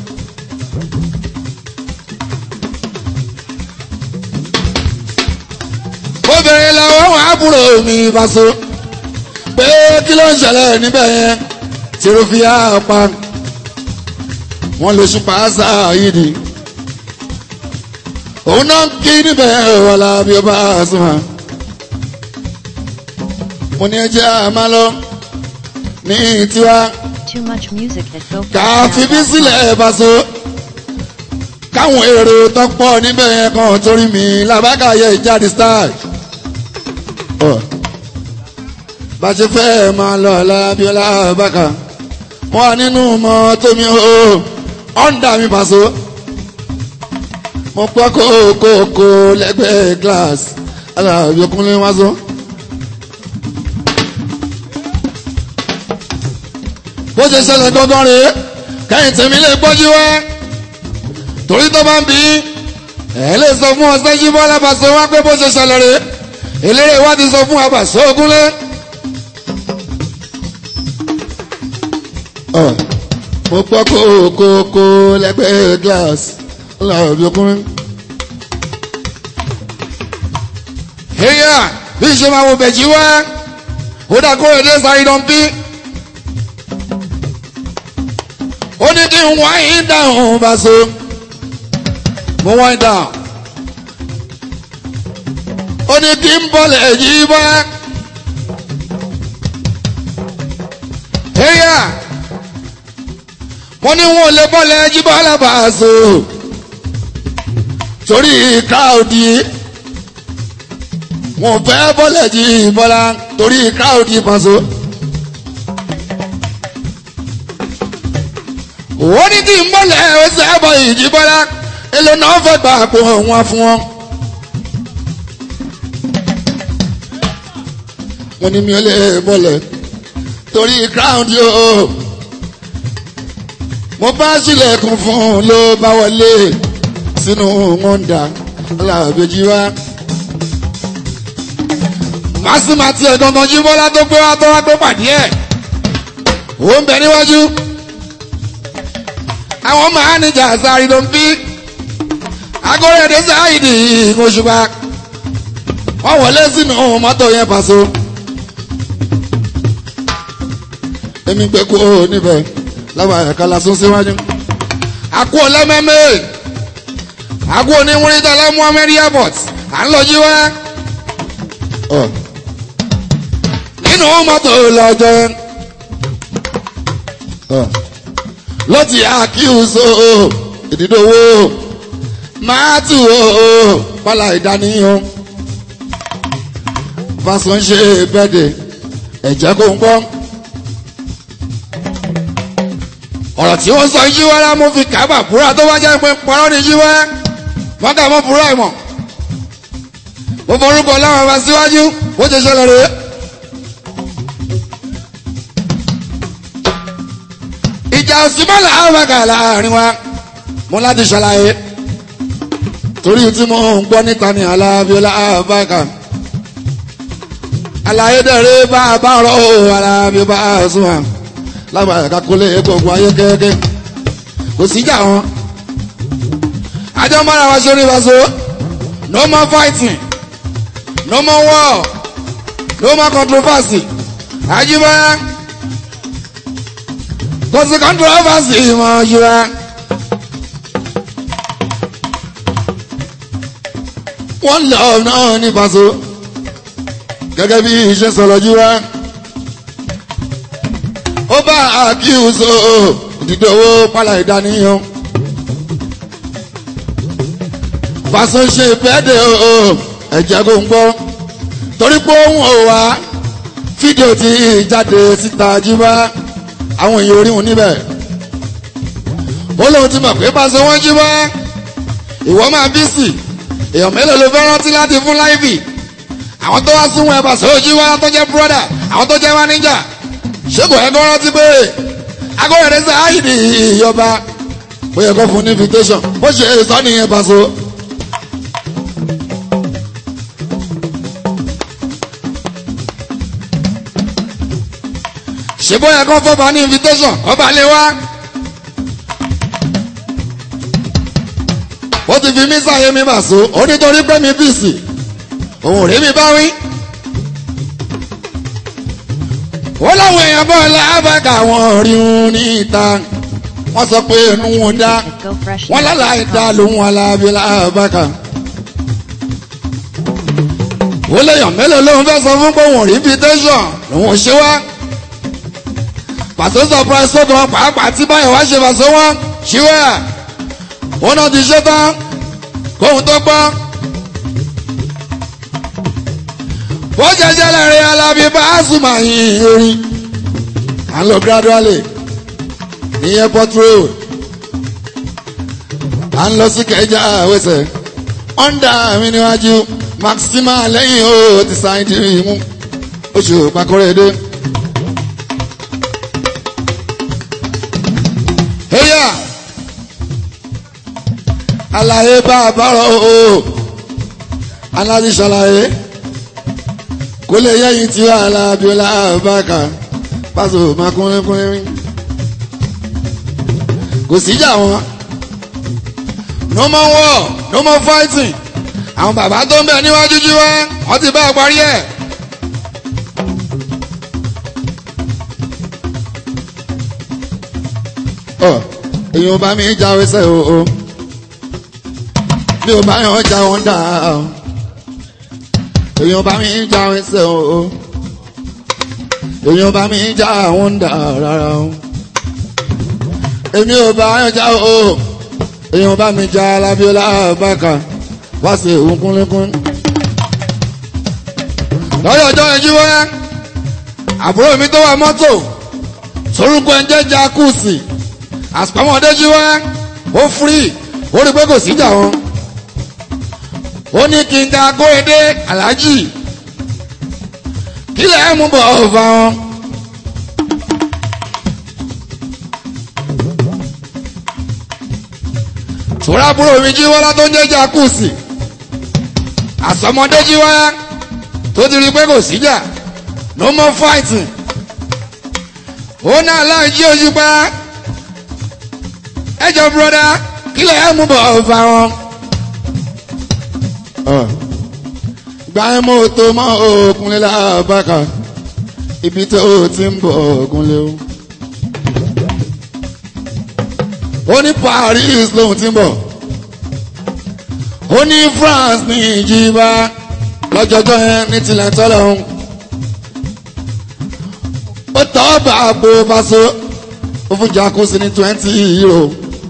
mo bẹ̀rẹ̀ lọ́wọ́ àwọn àbúrò mi Paso pé kí ló ń ṣẹlẹ̀ níbẹ̀ yẹn tìrò fi á pa wọ́n lè ṣùpá sáà yìí ni òun náà kí níbẹ̀ wàlá bí ó bá sùn hàn. mo ní ẹjẹ́ àmà lọ ní tiwa Too much music at ká fi bí sílẹ̀ Paso káwọn èrò tó pọ̀ níbẹ̀ yẹn kan torí mi làbákàyẹ ìjáde style. bá a ṣe fẹ́ máa lọ lábíọ́lá bàkà wọ́n wà nínú mọ́ tómi ó ọ̀ǹda mi Paso mo gbọ́ kókókó lẹ́gbẹ̀ẹ́ glass aláàbí ọkùnrin wá sọ bó ṣe ṣẹlẹ̀ gangan rèé kẹ́yìn tèmi lè gbọ́jú wá torí tó bá ń bí ẹ̀ lè sọ fún ọ̀sẹ̀ yìí bọ́lá bàṣọ wá pé bó ṣe ṣẹlẹ̀ rèé eléré wa ti sọ fún abàṣọ ogúnlé. Ọ̀, mo gbọ́ kókókó lẹ́gbẹ̀ẹ́ glass ọlọ́run bí okùnrin. Èyà bí ṣe máa wo bẹ̀jì wá ó dà kó èdè sáré dán bí. ó ní kí n wáyé dáhùn bàṣọ mo wáyé dáhùn ó ní kí n bọ́lẹ̀ yìí bá. Ẹ̀yà wọ́n ní wọn ò lè bọ́lẹ̀ yìí bá alábàáṣọ torí káòdì wọn ò fẹ́ bọ́lẹ̀ yìí bọ́lá torí káòdì pàṣọ. wọ́n ní kí n bọ́lẹ̀ ẹsẹ̀ ẹ̀bọ̀ yìí bọ́lá èlò náà fẹ́ gbà pò wọn fún wọn. wọ́n ní mi ò lè bọ́lẹ̀ torí crown yóò mo bá sílẹ̀kùn fún un ló bá wọlé sínú mọ́ńdà alábẹ́jì wá. màsímà tiẹ̀ gangan jí bọ́lá tó gbé wá tó wá tó pàdé ẹ̀ ó ń bẹ níwájú àwọn máníjà sáré ló ń bí agorẹ́dẹ́ sáyidì ìkóṣùpá wọ́n wọlé sínú mọ́tò yẹn pàṣẹ. èmi gbé kú ó níbẹ̀ láwọn ẹ̀ka lásán síwájú. àkú ọlẹ́mẹ́mẹ́ àkú oníwúrítà lẹ́mú amẹ́rí airport à ń lọ jí wá. nínú mọ́tò lọ́jọ́ ló ti àkíyèsó ìdídòwò máa tù ó pálá ìdánìyàn fásán ṣe bẹ́ẹ̀dẹ̀ ẹ̀jẹ̀ kò ń gbọ́. ọ̀rọ̀ tí wọ́n sọ yíwá lá mo fi kábà búra tó wá jẹ́ pé parọ́ ni yíwá mọ́kà mọ́ búra ìmọ̀ mo forúkọ láwọn ọba síwájú ó ṣe ṣẹlẹ̀ rèé. ìjà òsínmọ́lá àwàgà láàrin wa mo láti ṣàlàyé torí tí mo ń gbọ́ níta ní alábíọ́lá àbáka àlàyé dẹ̀rẹ́ bá a bá rọ̀ ọ́ alábíọ́lá àṣùwà lágbàá ẹ̀ka kólé gbogbo ayé kẹ́kẹ́ kò síjà wọn. àjọ mọ́ra wa sórí ìbáṣọ no more fighting no more war no more controversy àjíbá kò sí controversy mọ́ yíwá. wọ́n lọ náà ní ìbáṣọ gẹ́gẹ́ bí iṣẹ́ sọ̀rọ̀ yíwá ó bá àkíyèsó ìdídòwò pálá ìdánìyàn. Fàṣọ ṣe ìfẹ́dẹ̀ o ẹ̀jẹ̀ kò ń gbọ́ torí pé òun ò wá fídíò tí jáde síta jíbá àwọn èèyàn orí wọn níbẹ̀. ó lóun ti mọ̀ pé Fàṣọ wọn jíbá ìwọ máa bí sí èèyàn mélòó ló fẹ́ rántí láti fún láìbì àwọn tó wá súnmọ́ ẹ̀ Fàṣọ jíbá tó jẹ́ bírọ́dà àwọn tó jẹ́ máníjà ṣégbò ẹgbẹ́ rántí pé agbóhẹ̀rẹ́ sẹ́ àyìnì ìyọba ó yẹ kó fún ní invitation bó ṣe sọ nìyẹn Paso. ṣé bó yẹ kó fọba ní invitation ọba lè wá. ó ti fi mí sáyé mi Paso ó nítorí pé mi bìsì òun ò rí mi bá wí ó láwọn èèyàn bọ́ lábàgà wọn rí un níta wọ́n sọ pé inú wọn dá at wọ́n láláì dá lóhun alábí lábàgà. ó léèyàn mélòó lóun fẹ́ sọ fún pé òun rí invitation lòun ò ṣe wá. Paso surprise tó gan pàápàá tí báyọ̀ wá ṣe Paso wọn ṣíwẹ́ wọn náà ti ṣe tán kóhun tó gbọ́. bó jẹjẹ lẹ́rìn alábí bá a súnmọ́ yìí orin à ń lọ gradually ní airport road à ń lọ sí kẹjà wẹsẹ̀ ọ̀ndà mi níwájú maxima lẹ́yìn o ti sáyìn tí mi mú oṣù pàkórè dé. lọ́yà àlàyé bá a bá rọ o aláàdì ṣàlàyé kó lè yẹ́yìn tí wà lábíọ́lá bákà pásò máa kúnlẹ̀ kúnlẹ̀ rí kò síjà wọn no more war no more fighting àwọn bàbá tó ń bẹ níwájú jí wá wọ́n ti bá a parí ẹ̀. ọ èyàn bá mi jáwé sẹ́ o o mi ò bá yàn já wọn dà o èyàn bá mi jáwé sẹ́ o o èyàn bá mi já wọn dà rárá o èmi ò bá yàn já o èyàn bá mi já alábíọ́lá bákà wá sí òun kúnlẹ́kún. lọ́yọ̀ ọjọ́ ẹjú wá àbúrò mi tó wà mọ́tò sorúkọ ẹ̀ ń jẹ́ jacuzzi àsùpàmọ́dé jí wá ó firi ó rí pé kò síjà wọn. ó ní kí n ta kóredé aláàjì kí lẹ́ẹ̀ mú bọ̀ ọ̀fà wọn. sòrò àbúrò mi jí wọ́lá tó ń jẹ́ jacuzzi àsọmọdé jí wá tó ti rí pé kò síjà no more fighting ó náà láì jí ojú pa ẹjọ broda kílẹ̀ ẹ̀ mú bọ̀ ọ̀fà wọn. gba ẹ mọ́ tó mọ́ òkunlé lábàkà ibi tó o ti ń bọ̀ òkunlé o. ó ní Paris lòun ti ń bọ̀ ó ní France ní ìjìbá lọ́jọ́jọ́ yẹn ní tilẹ̀ tọ́lọ́hún ó tọ́ bá a bó bá so ó fún jacuzzi ní twenty euro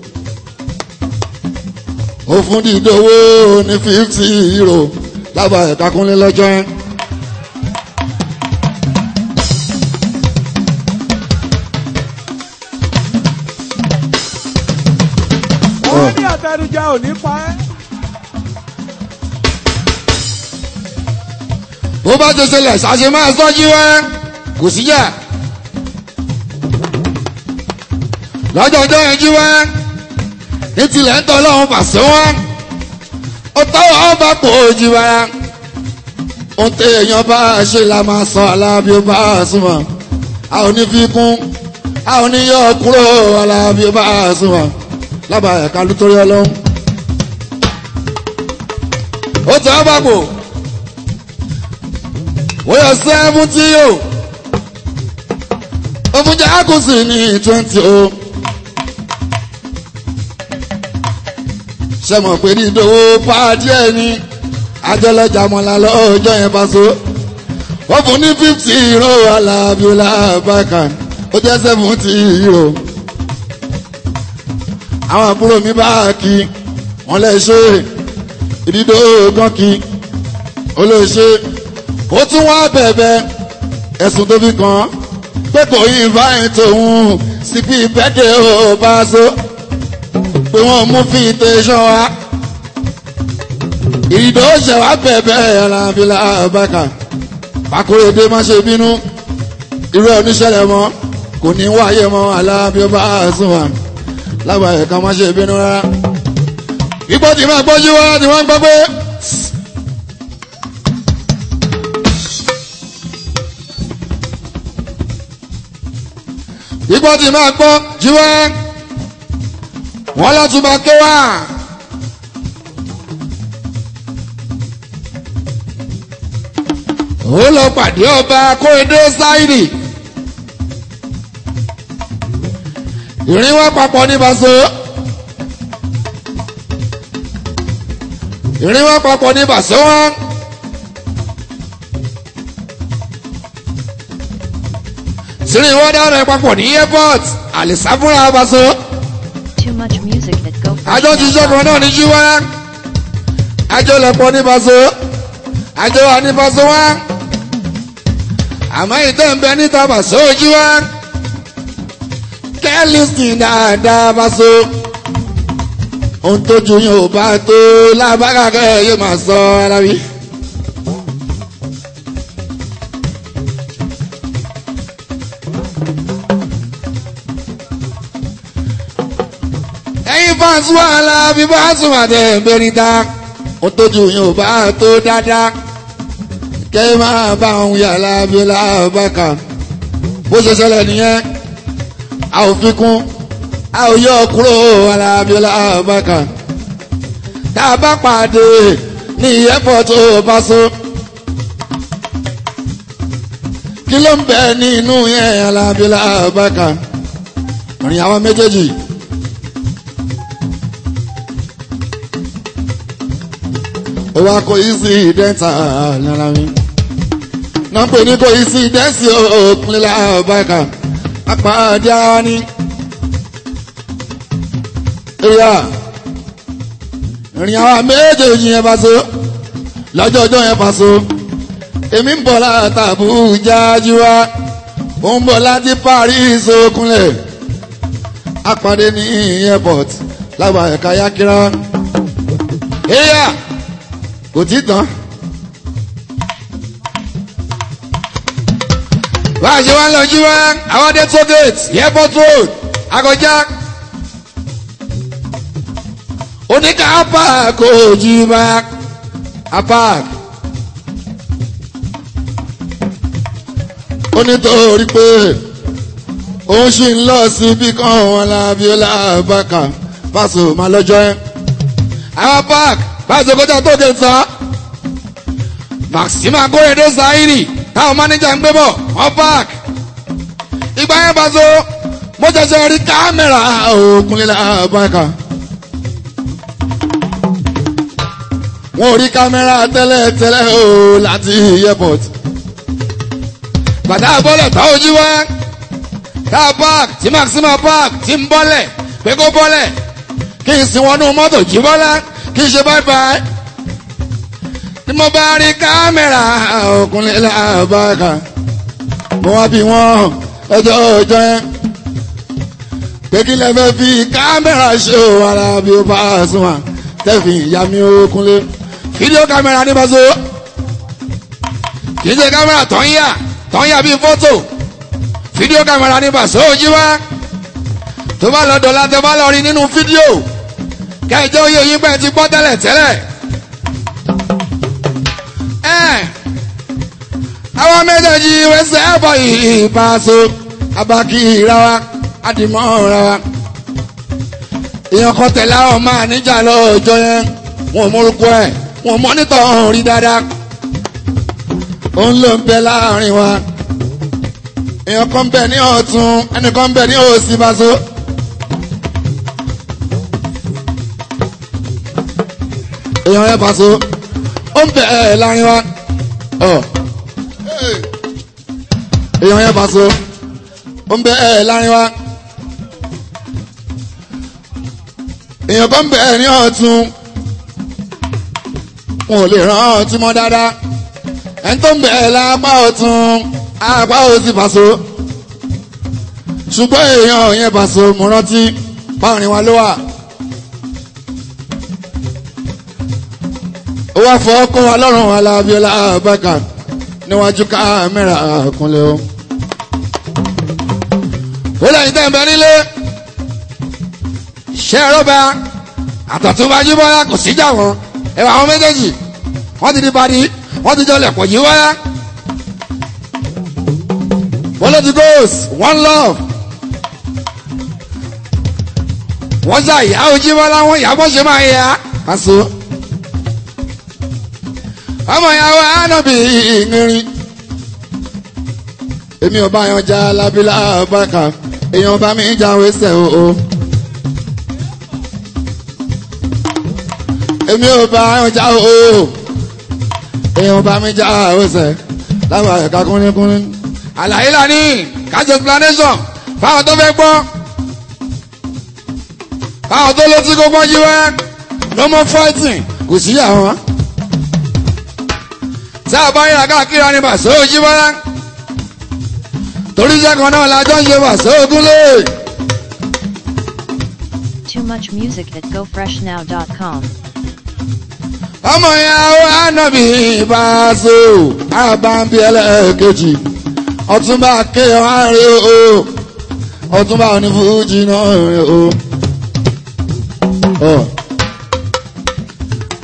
ó fún dídówó ní fifty euro lábàá ẹ̀ka kúnlé lọ́jọ́ yẹn. wọ́n ní àtẹnujẹ ò ní pa ẹ́. bó bá tó ṣẹlẹ̀ ṣàṣe máa sọ́jú wá kò síjà lọ́jọ́ ọjọ́ yẹn jí wá ní tilẹ̀ ń tọ́ lọ́wọ́ pàṣẹ wá ó tọ́wọ́ ọba pò ó jí wá ohun tí èèyàn bá ṣe la máa sọ alábí ó bá súnmọ́ a ò ní fi kún a ò ní yọ kúrò alábí ó bá súnmọ́ lábàá ẹ̀ka lótórí ọlọ́run ó tọ́ ọba pò ó yọ sẹ́fúntì o ó fún jákùsì ní twenty o ṣe mọ̀ pé ní ìdòwò pàdé ẹ̀ ní ajọ́lọ́jà mọ́lá lọ́jọ́ yẹn bá so ó fún ní fifty euro alábíọ́lá bákan ó jẹ́ seventy euro àwọn àbúrò mi bá kí wọ́n lè ṣe ìdídò gan kí ó lè ṣe ó tún wá bẹ̀bẹ̀ ẹ̀sùn tó fi kàn án pé kò yí fáyín tòun sí bí bẹ́ẹ̀dẹ̀ ó bá so pé wọ́n mú fi tẹ̀sán wa ìdó ṣe wá bẹ̀bẹ̀ alábílà bàkà pàkóredé má ṣe bínú irú oníṣẹ́lẹ̀ mọ́ kò ní wáyé mọ́ alábí ọba àṣùwà lágbàá ẹ̀ka má ṣe bínú rárá ipò tí máa gbọ́jú wá tí wọ́n gbọ́ pé. ipò tí máa gbọ́ jíwẹ́ wọ́n látúbà ké wá. ó lọ pàdé ọba kóredé sáìdì ìrìn wá papọ̀ ní baso ìrìn wá papọ̀ ní baso wọn. sírí wọ́n dára papọ̀ ní airport àlìsáfúnra baso Too much music at Go àjọ ti sọ́kàn náà ní jíwá àjọ lọ́pọ̀ ní baso àjọ wà ní baso wá àmọ́ ìtẹ́ ń bẹ níta baso jíwá kẹ́lísì dáadáa baso ohun tójú yóò bá tó lábára kẹ́ yóò máa sọ ara mi. ẹ̀yin fans wà lábí bá sùn àtẹ̀ bẹ́ni ta ó tójú yóò bá tó dáadáa kẹ́ ẹ máa bá òun yà lábí lábàkà bó ṣe ṣẹlẹ̀ nìyẹn a ò fi kún a ò yọ kúrò alábí lábàkà tá a bá pàdé ní airport tó bá so kí ló ń bẹ nínú yẹn alábí lábàkà rìn àwọn méjèèjì. ó wá kó isi dẹ́ńtà lára mi. náà pè ní kó isi dẹ́ńsì òkun lábàkà apàdé ara ní. ìyá rìn àwọn méjèèjì yẹn bá so lọ́jọ́ ọjọ́ yẹn bá so èmi ń bọ̀ láti Àbújá jíwá ó ń bọ̀ láti Paris okunlẹ̀ apàdé ní airport lábàá ẹ̀ka yákírá. ìyá kò tí tán. bá a ṣe wá ń lọ jíwá àwọn dé tó gate airport road akọjá oníkà apá kò jí bá apá onítorí pé òun ṣì ń lọ sí bí kan wọn lábí ọlábàkà fásitì máa lọ́jọ́ ẹ́ àwọn park fásitì kọjá tó gé tán maxima kórèdé sáírì táwọn mánéjà ń gbé bọ̀ wọ́n park ìgbà yẹn bá so mo ṣẹ̀ṣẹ̀ rí kámẹ́rà òkunlélà àbáka. wọn ò rí kámẹ́rà tẹ́lẹ̀ tẹ́lẹ̀ o láti airport. bàtà bọ́lẹ̀ tá ojú wá tá a park tí maxima park ti ń bọ́lẹ̀ pé kó bọ́lẹ̀ kí n sin wọnú mọ́tò jí bọ́lá kí n ṣe bye bye. tí mo bá rí kámẹ́rà òkunlé làbáka mo wá bí wọ́n ẹjọ́ ọjọ́ yẹn pé kí lẹ fẹ́ fi kámẹ́rà ṣe o ara bí ó bá sùn wà tẹ́fì ìyá mi òkunlé fídíò kámẹ́rà ní bàzó kì í ṣe kámẹ́rà tó ń yà tó ń yà bíi fọ́tò fídíò kámẹ́rà ní bàzó jí wá tó bá lọ dọ̀la tẹ bá lọ rí nínú fídíò kẹjọ oyè yín pẹ́ ti gbọ́ tẹ́lẹ̀ tẹ́lẹ̀. àwọn méjèèjì wẹsẹ̀ ẹ̀bọ̀ ìbáṣọ abaki ìrawa àdìmọ́ ìrawa. èèyàn kan tẹ̀lé àwọn máa níjà lọ́jọ́ yẹn wọn ò mórúkọ ẹ̀ wọn ò mọ́nítọ̀ ọ̀hún rí dáadáa. òun ló ń bẹ láàrin wa. èèyàn kan bẹ ní ọ̀tún ẹnìkan bẹ ní òsì báṣọ. èèyàn yẹn bá so ó ń bẹ ẹ láàrin wa ọ èèyàn yẹn bá so ó ń bẹ ẹ láàrin wa èèyàn kan bẹ ẹ ní ọ̀tún wọn ò lè ràn ọtí mọ́ dáadáa ẹni tó ń bẹ ẹ lápá ọ̀tún apá òsì bá so ṣùgbọ́n èèyàn yẹn bá so mo rántí báwọn wa ló wà. ó wá fọ́ kó wa lọ́rùn alábíọ́lá abáka níwájú kámẹ́rà kúnlẹ̀ o. ó lẹ́yìn tẹ́ ń bẹ nílé ṣé rọ́bà àtọ̀túnbájú bọ́lá kò síjà wọn ẹ̀wà àwọn méjèèjì wọ́n ti di badi wọ́n ti jọlẹ̀ pọ̀ yìí wáyá. Politics goes one love. wọ́n ṣe àyà ojú bọ́lá wọn ìyá bọ́ ṣe máa yá. Aṣọ ọmọ ìyàwó ànábì ìrìn èmi ò bá yan já lábílà bàkà èèyàn bá mi já wẹsẹ̀ o. èmi ò bá yan já o èèyàn bá mi já wẹsẹ̀ láwọn ẹ̀ka kúnlẹ́kúnlẹ́. àlàyé lání kájọ explanation fáwọn tó fẹ́ gbọ́ fáwọn tó létí kó gbọ́ yí wá no more fighting kò sí àwọn tí a bá yíra káàkiri ni bàṣẹ òjì bọ́lá torí iṣẹ́ kan náà lájọ́ ń ṣe bàṣẹ ògúnlé. Too much music at gofreshnow.com. ọmọ ìyàwó ànábì ìbáṣọ àbámbí ẹlẹ́ẹ̀kejì ọ̀túnba kéèyàn àárẹ̀ o ọ̀túnba onífújì náà rẹ̀ o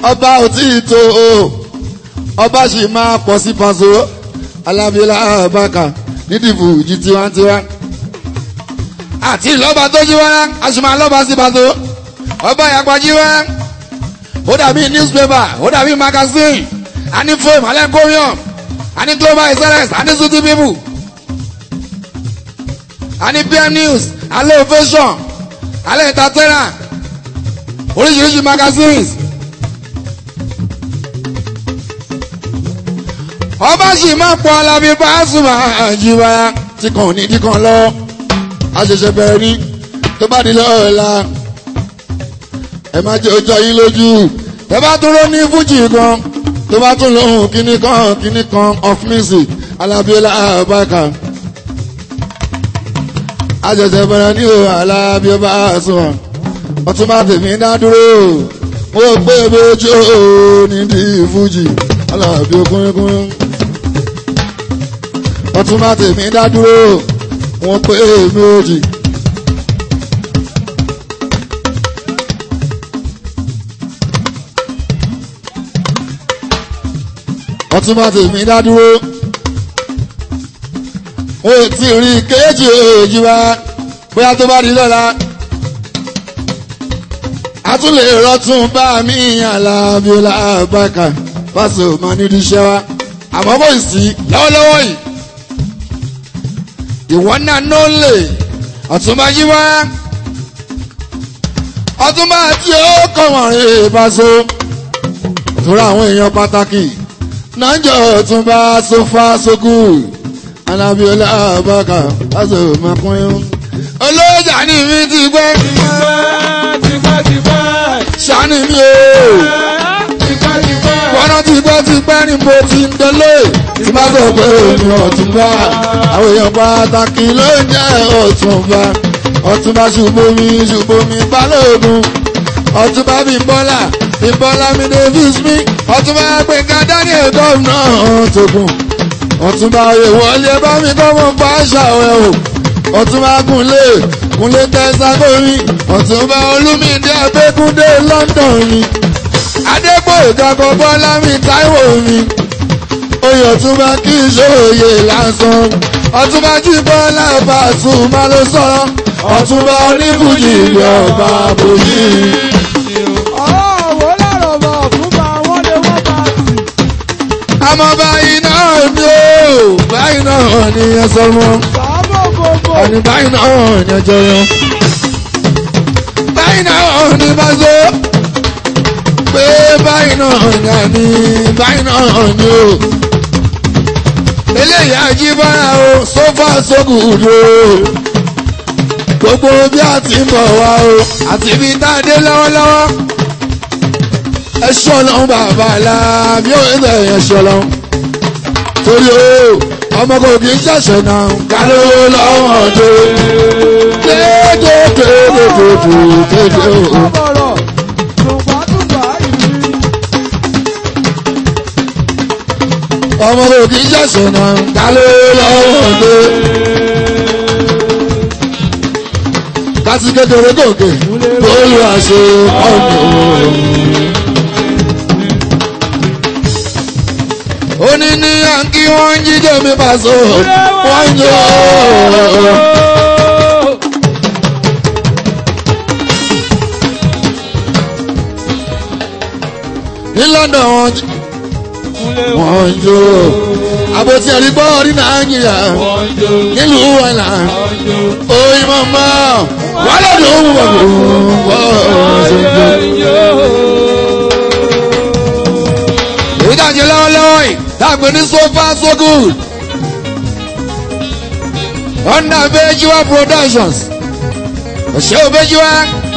ọba ò tí ì tó o ọba sì máa pọ̀ sí pàṣẹ alábíọ́lá àbáka nídìbò ìjì tiwantiwa àti ìlọ́ba tó jí wá aṣùmọ̀ alọ́ba sí pàṣẹ ọba ìyàgbọ́ jí wá ó dàbí newspaper ó dàbí magazine a ní fóòmù alẹ́ kóríọ̀m a ní global excellence a ní city people a ní pm news alẹ́ ovation alẹ́ entertainer oríṣiríṣi magazines. ọba sì máa pọ̀ alábí Pasuma àjíwá tí kàn ní tí kàn lọ àṣẹ̀ṣẹ̀ bẹ̀rẹ̀ ní tó bá di lọ́ọ̀la ẹ má jẹ́ ọjọ́ yín lójú ẹ bá tún ló ní fújì kan tó bá tún lóhùn kíní kan kíní kan of music alábíọ́lá àbáka àṣẹ̀ṣẹ̀ bẹ̀rẹ̀ ní o alábíọ́lá Pasuma ọtún bá tèmi dá dúró mo gbé méjì ó nídìí fújì alábí okúnkún ọtún bá tèmi dá dúró wọn pé méjì. ọtún bá tèmi dá dúró wọn ò tí ì rí kéèjì èjì wá bóyá tó bá di lọ́la a tún lè rọtún bá mi Alábíọ́lá Àbákà Pasuma nídìí iṣẹ́ wa àmọ́ kò sí lọ́wọ́lọ́wọ́ yìí ìwọ náà ló lè ọ̀túnba yí wá ọ̀túnba tí ó kọ̀wọ̀n rè Paso òtúrò àwọn èèyàn pàtàkì náà jọ ọ̀túnba sofa soku Alábíọ́lá Àbákà Pasuma kúnyún olóòjà ní mi ti gbẹ́ ṣàánú mi o wọ́n ti gbọ́ ti pẹ́ ní mo ti ń délé tí bá sọ pé òní ọ̀túnba àwọn èèyàn pàtàkì ló ń jẹ́ ọ̀túnba ọ̀túnba ṣùgbọ́mi ṣùgbọ́mi balógun ọ̀túnba bímbọ́lá bímbọ́lá mi davis mi ọ̀túnba gbẹ̀ngà daniel gómìnà tókùn ọ̀túnba ìwọlé bá mi kọ́ mọ́ bá ṣàwẹ̀ o ọ̀túnba kúnlé kúnlé tẹ́sàgómi ọ̀túnba olúmídé abẹ́kúndé london ni adégbòyèga bọ́lá mi táíwò mi oyè ọ̀túnba kì í ṣòye lásán ọ̀túnba jí bọ́lá Pasuma ló sọ̀rọ̀ ọ̀túnba oníbùjì ìlú ọba bòjì. ọ̀wọ́ lọ́rọ̀ bọ̀ fún bá wọ́n lé wọ́n bá tì. àmọ́ báyìí náà ni ó báyìí náà ni ẹ sọ mọ́ sàábò gbogbo. ọ̀nì báyìí náà ni ọjọ́ yẹn báyìí náà ni Paso pé báyìí náà ni àní báyìí náà ni ó eléyìí àjíbára o sófà sógùdù gbogbo bí a ti ń bọ̀ wá o àti ibi tá a dé lọ́wọ́lọ́wọ́ ẹ ṣọlọ́n bàbá la bí ó ń bẹ̀rẹ̀ ṣọlọ́n torí o ọmọ kò kì í ṣẹ̀ṣẹ̀ náà káló lọ́wọ́ dé dédédédédédédé o. ọ̀bọ̀rọ̀ tùǹgbàtùǹgbà ìlú. ọmọ kò kì í ṣẹ̀ṣẹ̀ náà káló lọ́wọ́ dé. láti kékeré gòkè bóyá àṣẹ ọ̀nà ó ní ní yankí wọ́n ń jíjọ mi Paso wọ́n ń jọ. ní London wọ́n jí wọ́n ń jó àbòtí ẹ̀rí gbọ́ ní Nàìjíríà nílùú wàlà oyin mọ́mọ́ wọ́n lọ́dún òun wọ̀ wọ́n ṣe ń jó. èyí tá a jẹ lọ́wọ́lọ́wọ́ yìí tá a pè ní so far so good under Bejiwa Productions òṣè Bejiwa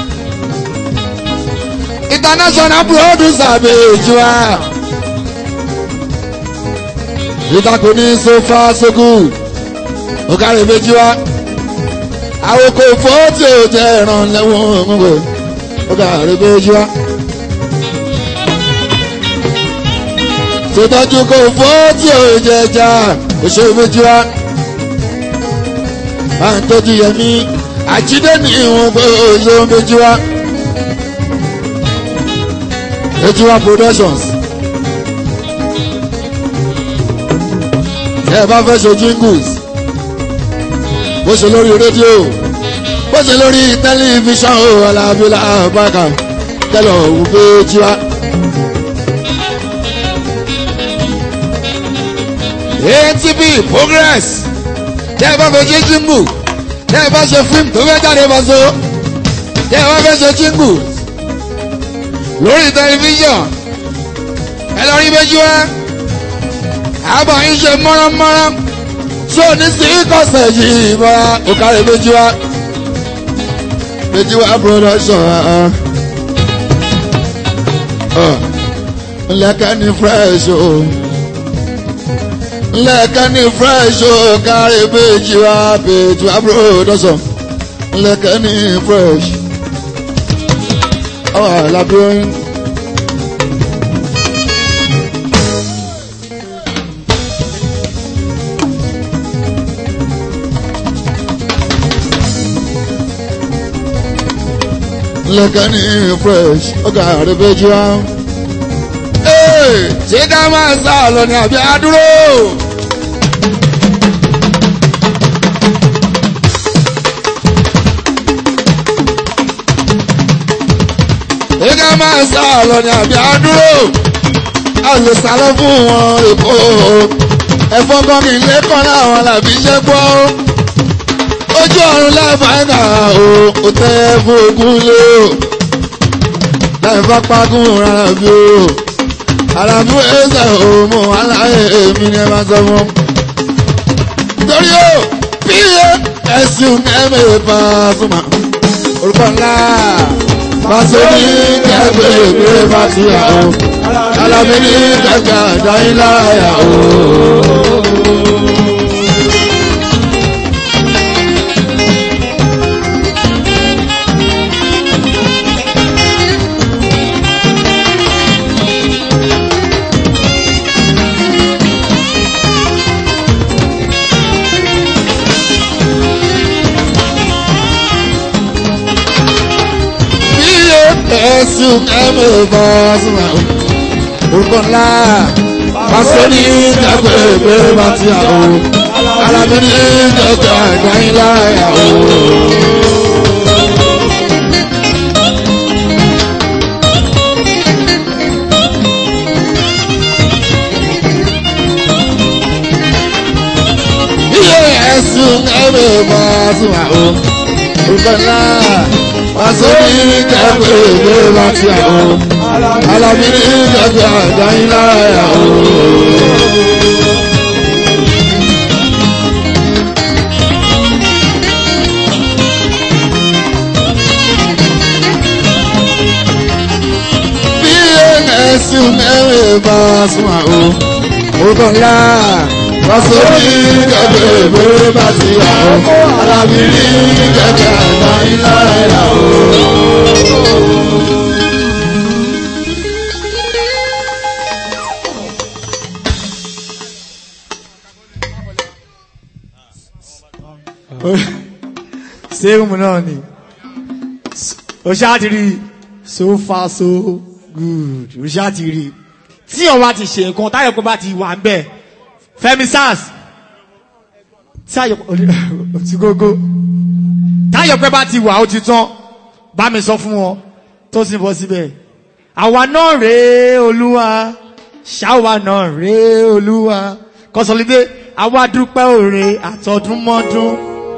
international producer Bejiwa èyí tá a pè ní so far so good ọ̀gáre Bejiwa àwòkọ́ fọ́ọ̀tì ò jẹ́ ìrànlẹ́wọ̀n gbogbo ọ̀gáre Bejiwa. ṣètọ́jú kò fọ́ tí ò jẹjà òṣè méjì wá. à ń tọ́jú yẹmí àjídé ní ìwọ̀n pé òṣè méjì wá. Ejiwa Productions. Ẹ bá fẹ́ ṣe jingles. Bó ṣe lórí rédíò. Bó ṣe lórí tẹlifíṣàn o Alábílà Bákà. Kẹlọ̀ òun pé jíwá. ATB progress. Tẹ́ ẹ bá fẹ́ ṣe jingle. Tẹ́ ẹ bá ṣe fíìmù tó fẹ́ jáde bá so. Tẹ́ ẹ bá fẹ́ ṣe jingles lórí tẹlifíṣàn ẹ lọ rí méjì wá àbọ̀ yín ṣe mọ́ránmọ́rán tí ò ní sí kọ̀sẹ̀ yìí bọ́ra òkàrẹ̀ méjì wá méjì wá production ńlẹ́kẹ́ ní fresh o ńlẹ́kẹ́ ní fresh o kárẹ̀ méjì wá méjì wá production ńlẹ́kẹ́ ní fresh àwọn àlàbí oyin. lẹ́kẹ́ ní fresh ọgá rẹ̀ bẹ́jú wá. ṣé ká máa sá lọ ní àbí àdúró. ṣé ká máa sá lọ ní àbí àdúró. a lè sálọ fún wọn èkó. ẹ̀fọn kan kì í lẹ́kọ̀ọ́ láwọn làbí iṣẹ́ gbọ́ ojú ọ̀run láìpáìnà o ò tẹ́ fún ogún lé o láì bá pagún rárá bí o àràbù ẹsẹ̀ o mọ aláyé èmi ni ẹ máa sọ fún. torí o bí ẹsùn ẹ̀mẹ̀ Pasuma orúkọ ńlá Pasuma ní kẹgbẹ́ ìgbéré bá ti yà o alábí ní kẹgbẹ́ àdáyé láyà o. ẹ̀sùn ẹ̀mẹ̀ Pasuma orúkọ ńlá pàṣẹ ní kẹgbẹ́ ìgbéré bá ti yà o alábí ní kẹgbẹ́ àdáyé láyà o. iye ẹ̀sùn ẹ̀mẹ̀ Pasuma orúkọ ńlá pàṣẹ ní kẹgbẹ́ ìgbéré bá ti yà o alábí ní kẹgbẹ́ àdáyé láyà o. bí ẹ̀sùn ẹ̀mẹ̀ Pasuma o orúkọ ńlá pàṣẹ ní kẹgbẹ́ ìgbéré bá ti yà o alábí ní kẹgbẹ́ àdáyé láyà o. sẹ́ẹ̀mù náà ni o ṣáà ti rí so far so good o ṣáà ti rí tí o bá ti ṣe nǹkan táyọ̀ pé bá ti wà ń bẹ̀ Fẹ́mi sars táyọ̀ ti gógó táyọ̀ pé bá ti wà ó ti tán bá mi sọ fún wọn tó sì bọ́ síbẹ̀ àwa náà rèé olúwa ṣáwa náà rèé olúwa kọsọlídé àwa dúpẹ́ òre àtọdúnmọ́dún.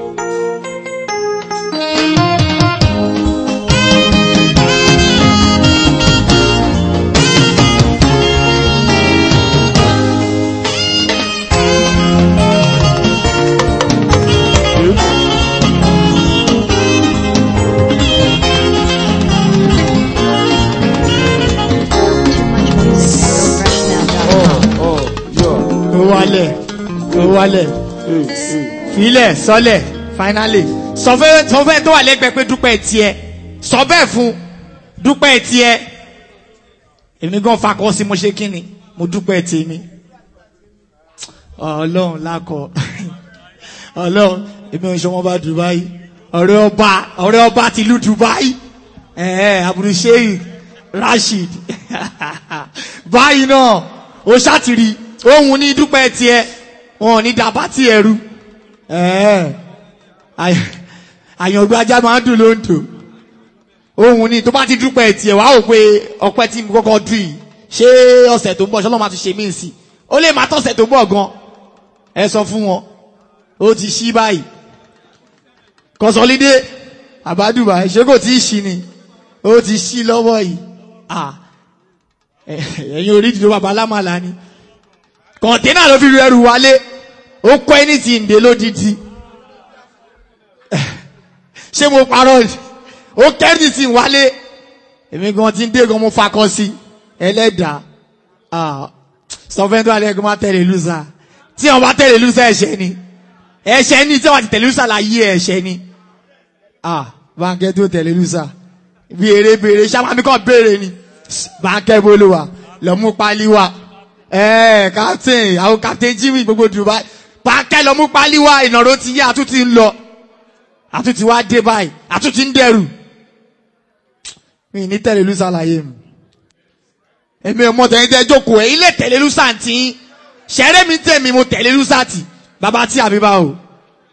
Too much music at gofreshnow.com. ó wálẹ̀ ó wálẹ̀ filẹ̀ sọlẹ̀ finally sọ fẹ́ sọ fẹ́ tó wà lẹ́gbẹ̀ẹ́ pé dúpẹ́ tiẹ̀ sọ bẹ́ẹ̀ fún dúpẹ́ tiẹ̀ èmi gan fakọ sí mo ṣe kíni mo dúpẹ́ tèmi ọlọ́run lákọ ọlọ́run èmi ò ń ṣọmọ bá Dubai ọ̀rẹ́ ọba ọ̀rẹ́ ọba tìlú Dubai ẹ̀ẹ́ àbúrò ṣéyìn Rashid báyìí náà ó ṣàtìrí ohun ní dúpẹ́ tiẹ̀ wọn ò ní dàbá tí ẹrú àyàngbé ajá máa ń dùn lóńtò ohun ní tó bá ti dúpẹ́ tiẹ̀ wàá wò pé ọpẹ́ tí mo kọ́kọ́ dùn yìí ṣé ọ̀sẹ̀ tó ń bọ̀ ṣọlọ́ máa tún ṣe mí sí ó lè má tọ̀sẹ̀ tó ń bọ̀ gan ẹ sọ fún wọn ó ti ṣí báyìí kọsọlídé àbádùbà ṣé kò tí ì ṣí ni ó ti ṣí lọ́wọ́ yìí ah ẹ̀yin orí ìdìbò bàbá alámàlà ni kọ̀ǹténà ló fi ru ẹrù wálé ó kọ́ ẹni tí ń dé lódìdí ṣé mo parọ́ ni ó kẹ́rì tí ń wálé èmi gan ti ń dé gan mo fakọ sí ẹlẹ́dàá sọfẹ́ntì alẹ́ gan máa tẹ̀lé lùsà tí wọ́n bá tẹ̀lé lùsà ẹ̀ṣẹ̀ ni ẹ̀ṣẹ̀ ni tí wọ́n ti tẹ̀lé lùsà láyé ẹ̀ṣẹ̀ ni báńkẹ́ tó tẹ̀lé lùsà bí eré béèrè sábàmí kan béèrè ni báńkẹ́ bolo wa lọ́mú pálí wa ẹ̀ẹ́ captain àwọn captain jimmy gbogbo dubai báńkẹ́ lọ́mú pálí wa ìnàró ti yá àtúntì ń lọ àtúntì wá dé báyìí àtúntì ń dẹrù mi ní tẹ̀lé lùsà láyé mi èmi ò mọ tẹ̀yìn tẹ́ jókòó ẹ̀ ilé tẹ̀lé lùsà tí ṣẹ́rẹ́ mi tẹ̀mí mo tẹ̀lé lùsà tì bàbá tí àbí bá o.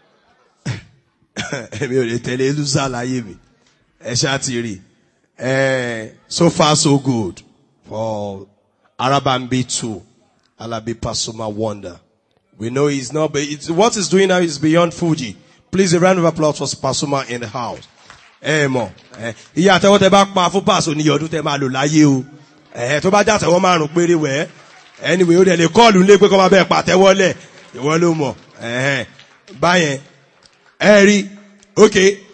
èmi ò lè tẹ̀lé lùsà láyé mi ẹ ṣáà ti rí ẹ so far so good for Arabambi two Alabi Pasuma Wonder we know he's not but it's, what he's doing now is beyond Fuji please a round of applause for Pasuma in the house ẹ mọ̀ ẹ iye àtẹwọ́ tẹ bá pa fún Paso ní ọdún tẹ máa lò láyé o ẹ tó bá jàtẹwọ́ márùn péré wẹ̀ anyway ó dẹ̀ lè kọ́ọ̀lù lé pé kọ́ máa bẹ́ẹ̀ pàtẹ́wọ́lẹ̀ ìwọ ló mọ̀ ẹ̀hẹ́n báyẹn ẹ rí ok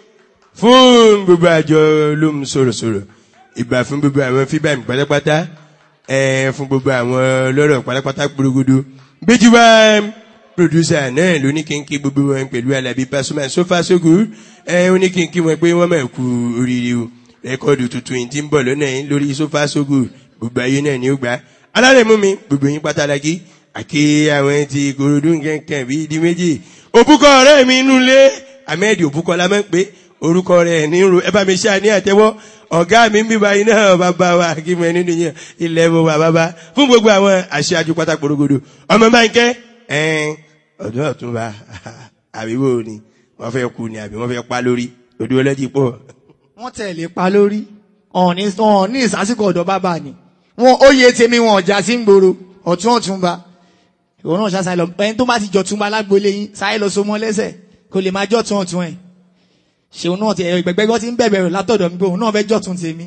fún gbogbo àjọ olóhùn sọ̀rọ̀sọ̀rọ̀ ìgbà fún gbogbo àwọn fíbàmù pátápátá ẹ fún gbogbo àwọn lọ́rọ̀ pátápátá gbòrògbòdò gbéjú wá producer náà ló ní kí n kí gbogbo wọn pẹ̀lú Alábí Pasuma so far so good ẹ ó ní kí n kí wọn pé wọ́n máa kú oríire o rẹ́kọ̀dù tuntun yìí ti ń bọ̀ lọ́nà yìí lórí so far so good gbogbo ayé náà ni ó gbà alárẹ̀ mú mi gbogbo yín pátálágí àké àwọn ti korodu nkankan bíi di méjì òbúkọ ọ̀rẹ́ mi inú ilé ahmed òbúkọ la máa ń pè orúkọ rẹ̀ ní ro ẹ bá mi ṣáà ní àtẹ́wọ́ ọ̀gá mi ń bíbá iná bàbá wa kí mo nínú yẹn ilẹ̀ mo wà bàbá fún gbogbo àwọn aṣáájú pátá porogodo ọmọ máa ń kẹ́ ẹ̀ẹ́n ọdún ọ̀túnba àbíwò ni wọ́n fẹ́ kú ni àbí wọ́n fẹ́ pa lórí odò ọlẹ́jì pọ̀. wọ́n tẹ̀lé pa lórí ọ̀ọ́ni ọ̀ọ́ni ìsásíkò ọ̀dọ̀ bàbá ni wọn ó yé tèmi wọn ọjà sí ń gbòòrò ọ̀tún ọ̀túnba ìwọ náà ṣáṣá lọ ẹni tó bá ti jọ̀túnba lágbolé yín sáyé lọ so mọ́ lẹ́sẹ̀ kò lè máa jọ̀tún ọ̀tún ẹ̀ ṣèun náà ti ẹ̀rọ ìgbẹ́gbẹ́ ti ń bẹ̀bẹ̀ rẹ̀ látọ̀dọ̀ mi pé òun náà fẹ́ jọ̀tún tèmi.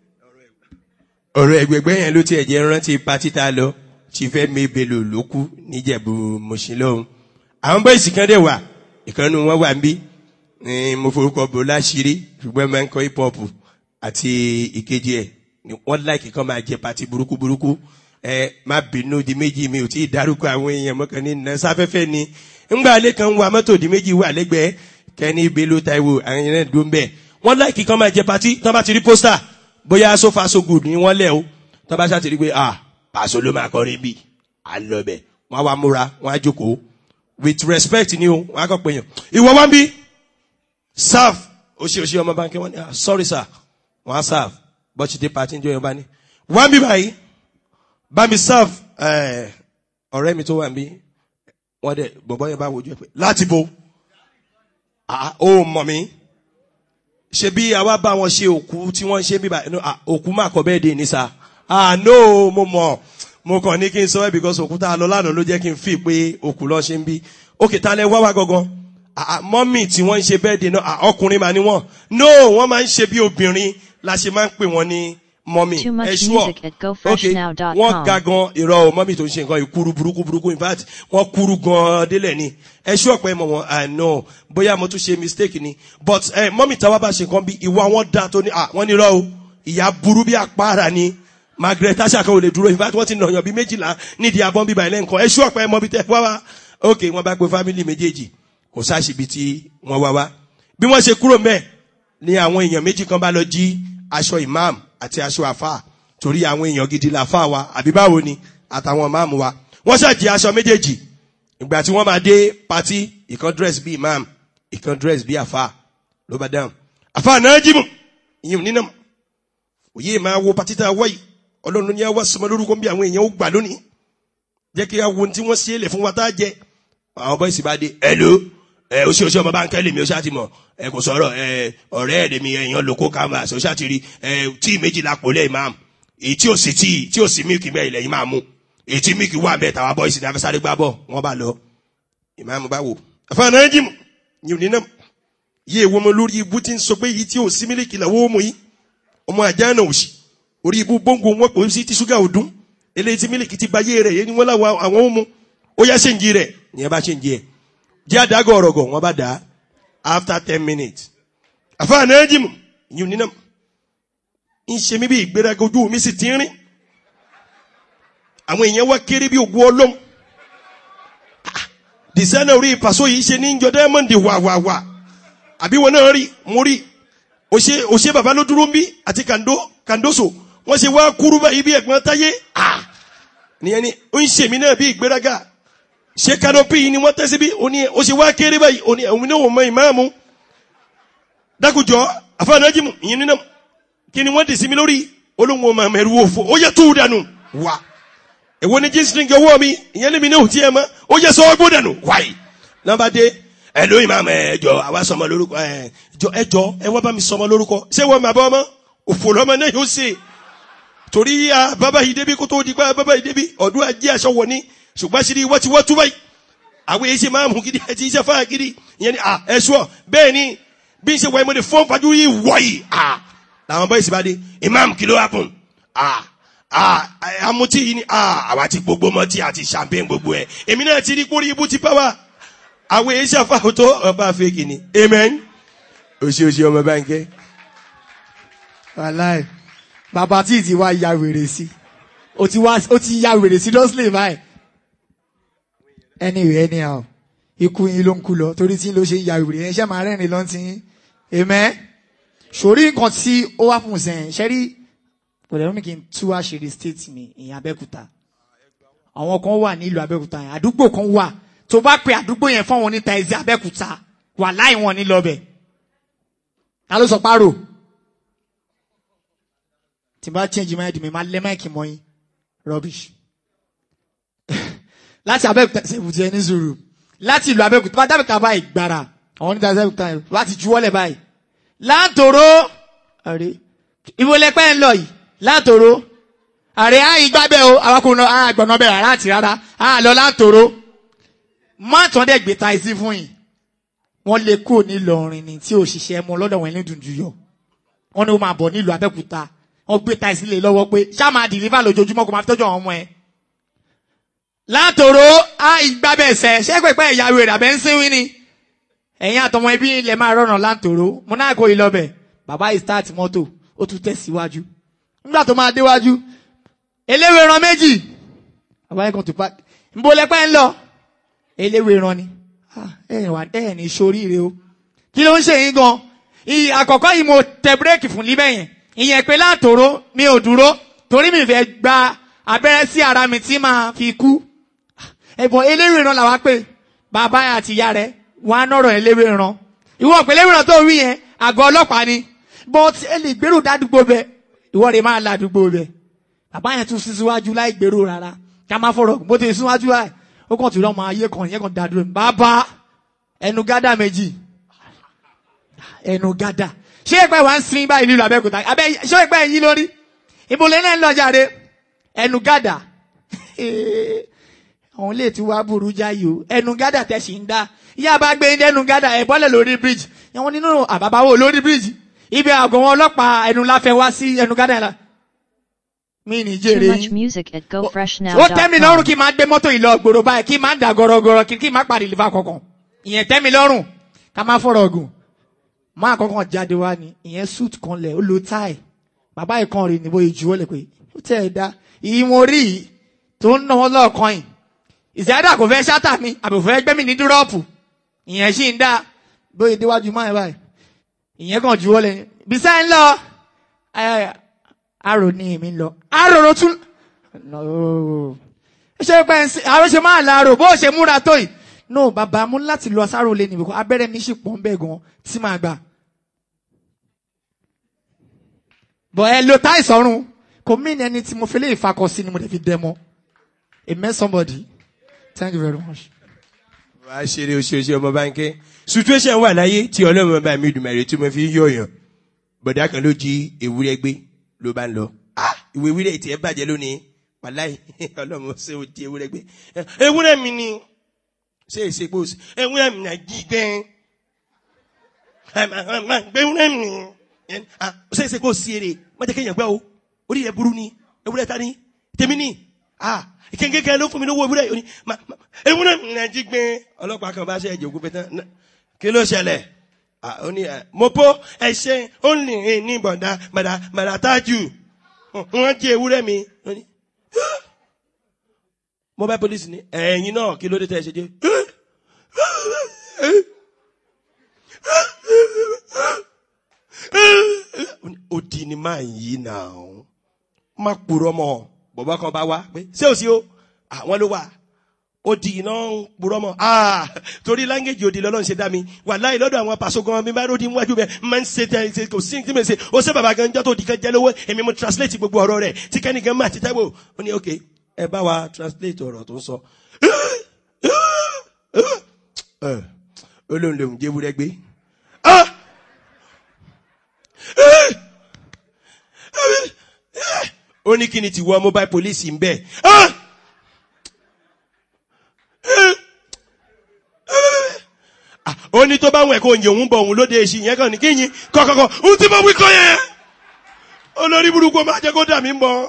ọ̀rọ̀ ẹ̀gbẹ̀gbẹ́ yẹn ló tiẹ̀ jẹ́ rántí pátí tá a lọ tí fẹ́ mi bèlò ló kú níjẹ̀bù mọ̀ṣílọ́hún. àwọn bọ́ìsì kan dẹ̀ wà ìkànnì wọn wà ń bí mo forúkọ bò láṣìírí ṣùgbọ́n máa ń kọ́ hip hop àti ìkejì ẹ̀ wọ́n láìkì kan máa jẹ pàtí burúkú burúkú ẹ má bínú di méjì mi ò tí ì dárúkọ àwọn èèyàn mọ́kàn ní nà sáfẹ́fẹ́ ni ńgbà alẹ́ kan wa mọ́tò di méjì wà lẹ́gbẹ̀ẹ́ kẹ́ni bello taiwo àwọn èèyàn náà dún bẹ́ẹ̀ wọ́n láìkì kan máa jẹ pàtí tán bá ti rí pósítà bóyá so far so good ni wọ́n lẹ̀ o tán bá ṣàtìrí pé ah Paso ló máa kọrin bí à ń lọ bẹ̀ wọ́n á wá múra wọ́n á jókòó with respect ni o wọ́n á kọ́ pé yàn ìwọ wá ń bí serve oṣooṣi ọmọ báńkì wọ́n ní ah sorry sir wọ́n á serve bọ́ọ̀ṣì dé pàtí ń jọ yẹn bá ní wá ń bí báyìí bá mi serve ọ̀rẹ́ mi tó wà níbí wọ́n dẹ̀ bọ̀bọ́ yẹn bá wojú ẹ̀ pé láti bo ó mọ̀ mí ṣe bí àwa bá wọn ṣe òkú tí wọ́n ṣe bíbá òkú má kọ bẹ́ẹ̀ dé ní sa ah no mo mọ̀ mo kàn ní kí n sọ ẹ́ because òkú tá a lọ lánàá ló jẹ́ kí n fi pé òkú lọ ṣe ń bí òkè tá a lẹ wá wá gangan mọ́mì tí wọ́n ń ṣe bẹ́ẹ̀ dé náà ọkùnrin mà ní wọ́n no wọ́n máa ń ṣe bí obìnrin la ṣe máa ń pè wọ́n ní mọ́mì Too much ẹ ṣúọ̀ music at ok gofreshnow.com. wọ́n ga gan irọ́ o mọ́mì tó ń ṣe nǹkan ìkúrú burúkú burúkú in fact wọ́n kúrú gan délẹ̀ ni ẹ ṣúọ̀ pé mọ̀ wọ́n i know bóyá mo tún ṣe mistake ni but ẹ mọ́mì táwa bá ṣe nǹkan bí ìwà wọn da tó ní à wọ́n ní irọ́ o ìyá burú bí àpáàrà ni margaret asaka ò lè dúró in fact wọ́n ti nàyàn bí méjìlá nídìí abọ́n bíbá ilé nǹkan ẹ ṣúọ̀ pé mọ́ bí tẹ́ wá wá ok wọ́n bá pe family méjèèjì kò sáṣìbi tí wọ́n wá wá bí wọ́n ṣe kúrò mẹ́ẹ̀ ni àwọn èèyàn méjì kan bá lọ jí aṣọ imam àti aṣọ àfà torí àwọn èèyàn gidi làfà wa àbí báwo ni àtàwọn máàmù wa wọ́n ṣàjì aṣọ méjèèjì ìgbà tí wọ́n máa dé pati ìkan dress bí imam ìkan dress bí àfà ló bá dáhùn àfà náà jí mu ìyẹn nínú òye máa wo patita wáyì ọlọ́run ní àwa sọmọ lórúkọ bí àwọn èèyàn ó gbà lónìí jẹ́ kí a wo ohun tí wọ́n ṣe é lẹ̀ fún wa tá a jẹ àwọn bọ́ìsì bá dé ẹ̀lò ẹ̀ ó ṣe oṣù ọmọ bá ń kẹ́lẹ̀ mi ó ṣáà ti mọ̀ ẹ̀ kò sọ̀rọ̀ ẹ̀ ọ̀rẹ́ ẹ̀dẹ̀ mi ẹ̀yàn lóko canvas ó ṣáà ti rí ẹ̀ tí méjìlá pò lẹ́yìn máa èyí tí ò sí tí tí ò sí mílìkì bẹ́ẹ̀ ilẹ̀ yìí máa mú èyí tí mílìkì wà bẹ́ẹ̀ tàwa bọ́ìsì ní afẹ́sáré gbá bọ̀ wọ́n bá lọ ìmáàmù bá wò àfààní ẹ̀jìmù yìí nínú yí ewu ọmọ lórí ibú tí ń sọ pé èyí tí ò sí mílìkì làwọn ò mú yìí ọmọ àjá náà ò sí orí ibú bóńgò wọn pè é sí tí ṣúgà ò dún eléyìí tí mílìkì ti ba yé rẹ̀ yé ni wọ́n láwọn àwọn ò mú ó yá ṣe ń jí rẹ̀ ìyẹn bá ṣe ń jí ẹ̀ jẹ́ àdágọ̀ ọ̀rọ̀gọ̀ wọ́n bá dà á after ten minutes àfààní ẹ̀jìmù yìí nínú ń ṣe mí bí ìgbéraga ojú mi sì ti ń rìn àwọn èèyàn wá kéré bí ògùn ọlọ́m dìsẹ́nà orí ìpàṣọ yìí ṣe ní njọ dẹ́mọ̀ndì wàwàwà àbí wọn náà rí mo rí òṣè òṣè bàbá ló dúró ń bí àti kàndó kàndóso wọn ṣe wá kúrú báyìí bí ẹ̀gbọ́n táyé à nìyẹn ni ó ń ṣèmí náà bí ìgbéraga ṣé kanopi yìí ni wọ́n tẹ́sí bí ó ní ó ṣe wá kéré báyìí ó ní òun náà wọ́n mọ ìmáàmù dákùjọ àfàànájìmù ìyẹn nínú kí ni wọ́n dì sí mi lórí olóhùn ọmọ mẹ́rù òfò ó yẹ tó dànù wà èwo ni jíǹsì ní ọwọ́ mi ìyẹn lèmi náà ò tiẹ̀ mọ́ ó yẹ sọ ọgbó dànù wáyé nàbà dé ẹ lóyún máa mọ ẹjọ àwa sọmọ lórúkọ ẹ jọ ẹjọ ẹ wọ́n bá mi sọmọ lórúkọ ṣé wọ́n máa bọ́ ọmọ òfò lọ́mọ náà yóò ṣe torí ya bàbá yìí débi kó tó di pa bàbá yìí débi ọdún ajé aṣọ wọ̀ ni ṣùgbọ́n ṣe ni wọ́n ti wọ́n tú báyìí àwọn èyí ṣe máa mú gidi ẹ ti ṣe fáà gidi ìyẹn ni à ẹ sọ bẹ́ẹ̀ ni bí n ṣe wọ ẹmọdé fún fajú yìí wọ̀ yìí à làwọn bọ́ ìsìnbádé imam kìló happen à à amutí yìí ni à àwa ti gbogbo mọtí àti champagne gbogbo ẹ èmi náà ti rí kórìí ibú ti pẹ́ wá àwọn èyí ṣàfàwọ́ tó ọba fèkì ni amen òṣì òṣì ọmọ báńkẹ́. wàláì bàbá tí ì ti wá ya wèrè sí o ti wá o ti ya wèrè sí lọ́sílẹ̀ báyìí anyway anyhow ikú yín ló ń kú lọ torí tí ló ṣe ń ya wèrè yẹn ṣe máa rẹ́rìn lọ́n ti yín amen sórí nǹkan tí ó wá fún sẹ́yìn ṣẹ́rí kò lẹ́nu mi kí n tú àṣírí state mi ìyẹn abẹ́òkúta àwọn kan wà nílùú abẹ́òkúta yẹn àdúgbò kan wà tó bá pe àdúgbò yẹn fún àwọn oníta ẹ̀sìn abẹ́òkúta wà láì wọn ní lọ́bẹ̀ ta ló sọ párò tí n bá change mind mi máa lẹ́ máìkì mọ́ yín rubbish láti abẹ́òkúta ṣèbùtì ẹni zuru láti ìlú abẹ́òkúta bá dábìkà báyìí gbàrà àwọn oníta ẹ̀sìn abẹ́òkúta yẹn láti juwọ́lẹ̀ báyìí látòrò àrè ìwọlẹ́pẹ́ ń lọ yìí látòrò àrè àyè gbábẹ́ o awakùnrin náà àgbọ̀nà bẹ̀rẹ̀ rárá àti rárá à lọ látòrò má tán dẹ̀ gbé ta ìsí fún yìí wọ́n lè kúrò nílọrin ni tí òṣìṣẹ́ mú lọ́dọ̀ wọn ní dùndú yọ wọ́n ní ó máa bọ̀ nílùú abẹ́òkúta wọ́n gbé ta ìsílẹ̀ lọ́wọ́ pé ṣá máa dìlífà lójoojúmọ́ kó máa fi tọ́jú àwọn ọmọ ẹ̀ látòrò àyè gbábẹ́ ẹsẹ̀ ṣé pẹ̀pẹ́ ìyàwó rẹ̀ àbẹ́ ń sínwín ni ẹ̀yin àtọmọ ẹbí ilẹ̀ máa rọrùn láǹtòrò mo náà kó yìí lọ́bẹ̀ bàbá yìí start mọ́tò ó tún tẹ̀síwájú nígbà tó máa déwájú eléwé ran méjì bàbá yìí kan tó pa nbó lẹ́pẹ́ ń lọ eléwé ran ni ẹ wà ẹ ní sóríire o kí ló ń ṣe yín gan ìyí àkọ́kọ́ yìí mo tẹ bírèkì fún líbẹ̀ yẹn ìyẹn pé láǹtòrò mi ò dúró torí mi fẹ́ gba abẹ́rẹ́ sí ara mi tí màá fi kú ẹ̀bùn eléwé ran làwa pé bàbá àti ìyá rẹ̀ wọn á nọ̀rọ̀ ẹlẹ́wé ran ìwọ ọ̀pẹ ẹlẹ́wé ran tó rí yẹn àgọ́ ọlọ́pàá ni but ẹ lè gbèrò dádúgbò bẹ ìwọ rẹ̀ máa ládùúgbò bẹ bàbá yẹn tún síwájú láì gbèrò rárá ká má fọ̀rọ̀ bó ti síwájú láì ó kàn tún lọ́mọ ayé kan yẹn kan dádúró bàbá ẹnu gádà méjì ẹnu gádà ṣé ìpẹ́ wà ń sin báyìí nílùú Abẹ́òkúta abẹ́ ṣé ìpẹ́ yín lórí ìbòlẹ́ náà ń lọ jáde ẹnu gádà àwọn ilé tí wàá burú jáyò ẹnu gádà tẹ̀sí ń dá ìyá bá gbé ẹnu gádà ẹ̀ bọ́lẹ̀ lórí bíríjì ẹ̀wọ̀n nínú àbábáwò lórí bíríjì ibi àgọ́ wọn ọlọ́pàá ẹnu láfẹ́ wá sí ẹnu gádà la mí ní Too jèrè much yín music at ó tẹ́ mi lọ́rùn gofreshnow.com. kí n máa gbé mọ́tò yìí lọ gbòòrò báyìí kí n máa dà gọ́rọ́gọ́rọ́ kí kí n máa parí ìlú kankan ìyẹn tẹ́ mi lọ́rùn ká máa fọ̀rọ̀ ọ̀gùn máa kọ́kàn jáde wá ni ìyẹn suit kan lẹ̀ ó lo tie bàbá yìí kan rí ni bóyá ju ó lè pé ó tẹ̀ ẹ̀ dá ìwọ̀n rí yìí tó ń náwó lọ́ọ̀kan yìí ìsẹ́dá kò fẹ́ ṣáta mi àbò fẹ́ gbẹ́mí ní dúrọ́ọ̀pù ìyẹn sì ń dá bóyá déwájú máa báyìí ìyẹn kan ju ó lẹ̀ bisá ń lọ ẹ arò ní èmi ń lọ arò ló tún no ṣé pé ń sin àwọn ṣe máa láàárọ̀ bó ṣe múra tó yìí no bàbá mú láti lọ sáró lé níbi kan abẹ́rẹ́ mi sì pọ̀ ń bẹ̀ gan tí màá gbà but ẹ lo táì sọrun kò mí ní ẹni tí mo fi lè fakọ sí ni mo lè fi dẹ mọ amen somebody thank you very much. wàá ṣeré oṣooṣe ọmọ báńkẹ́ situation wà láyé tí ọlọ́run bá mi dùnmọ̀ tí mo fi ń yọ̀yàn bọ̀dá kan ló jí ewúrẹ́ gbé ló bá ń lọ ah ìwé ewúrẹ́ tí ẹ bàjẹ́ lónìí wàláì ọlọ́run ṣé o jí ewúrẹ́ gbé ewúrẹ́ mi ni ṣé èsè pé o sì ewúrẹ́ mi náà jí gbẹ́ gbé ewúrẹ́ mi ni ah ṣé èsè pé o sì èrè má jẹ́ kéèyàn gbẹ́ o orí rẹ̀ burú ni ewúrẹ́ ta ni tèmi ni ah kéńkéńké ló fún mi lówó ewúrẹ́ yìí ma ma ewúrẹ́ mi náà jí gbẹ́ ọlọ́pàá kan bá ṣe ẹ̀jẹ̀ ògùn pẹ̀tàn ná- kí ló ṣẹlẹ̀ ah ó ní ẹ mo po ẹṣẹ ó ní ẹ ní bọ̀dá bàdà bàdà tájù wọ́n jí ewúrẹ́ mi ó ní mobile police ni ẹ̀yin náà kí ló dé tẹ́ ẹ ṣe jẹ́ odi ni máa ń yí náà má purọ́ mọ́ bọ̀bọ́ kan bá wá pé ṣé o sí o àwọn ló wà odi iná ń purọ́ mọ́ ah torí láńgéjì odi lọ́lọ́run ṣe dá mi wà láì lọ́dọ̀ àwọn pàṣọ gan mi bá ròdì níwájú bẹ́ẹ̀ máa ń ṣe tẹ ṣe kò sí tí mo ṣe ó ṣe bàbá gan jọ́ tó di kan jẹ́ lówó èmi mo translate gbogbo ọ̀rọ̀ rẹ̀ tí kẹ́nìkan máa ti tẹ́wọ̀ ó ní ok ẹ bá wa translate ọ̀rọ̀ tó ń sọ ẹ ó lóun lòun jẹ́ wúrẹ́ gbé ah ó ní kí ni ti wọ mobile police ń bẹ ah Ah, ó ní tó bá wọn ẹ̀kọ́ òyìn òun bọ̀ òun lóde èsì yẹn kàn ní kíyìn kọ̀kọ̀kọ̀ ohun tí mo wí kọ́ yẹn olórí burúkú máa jẹ́ kó dà mí mọ́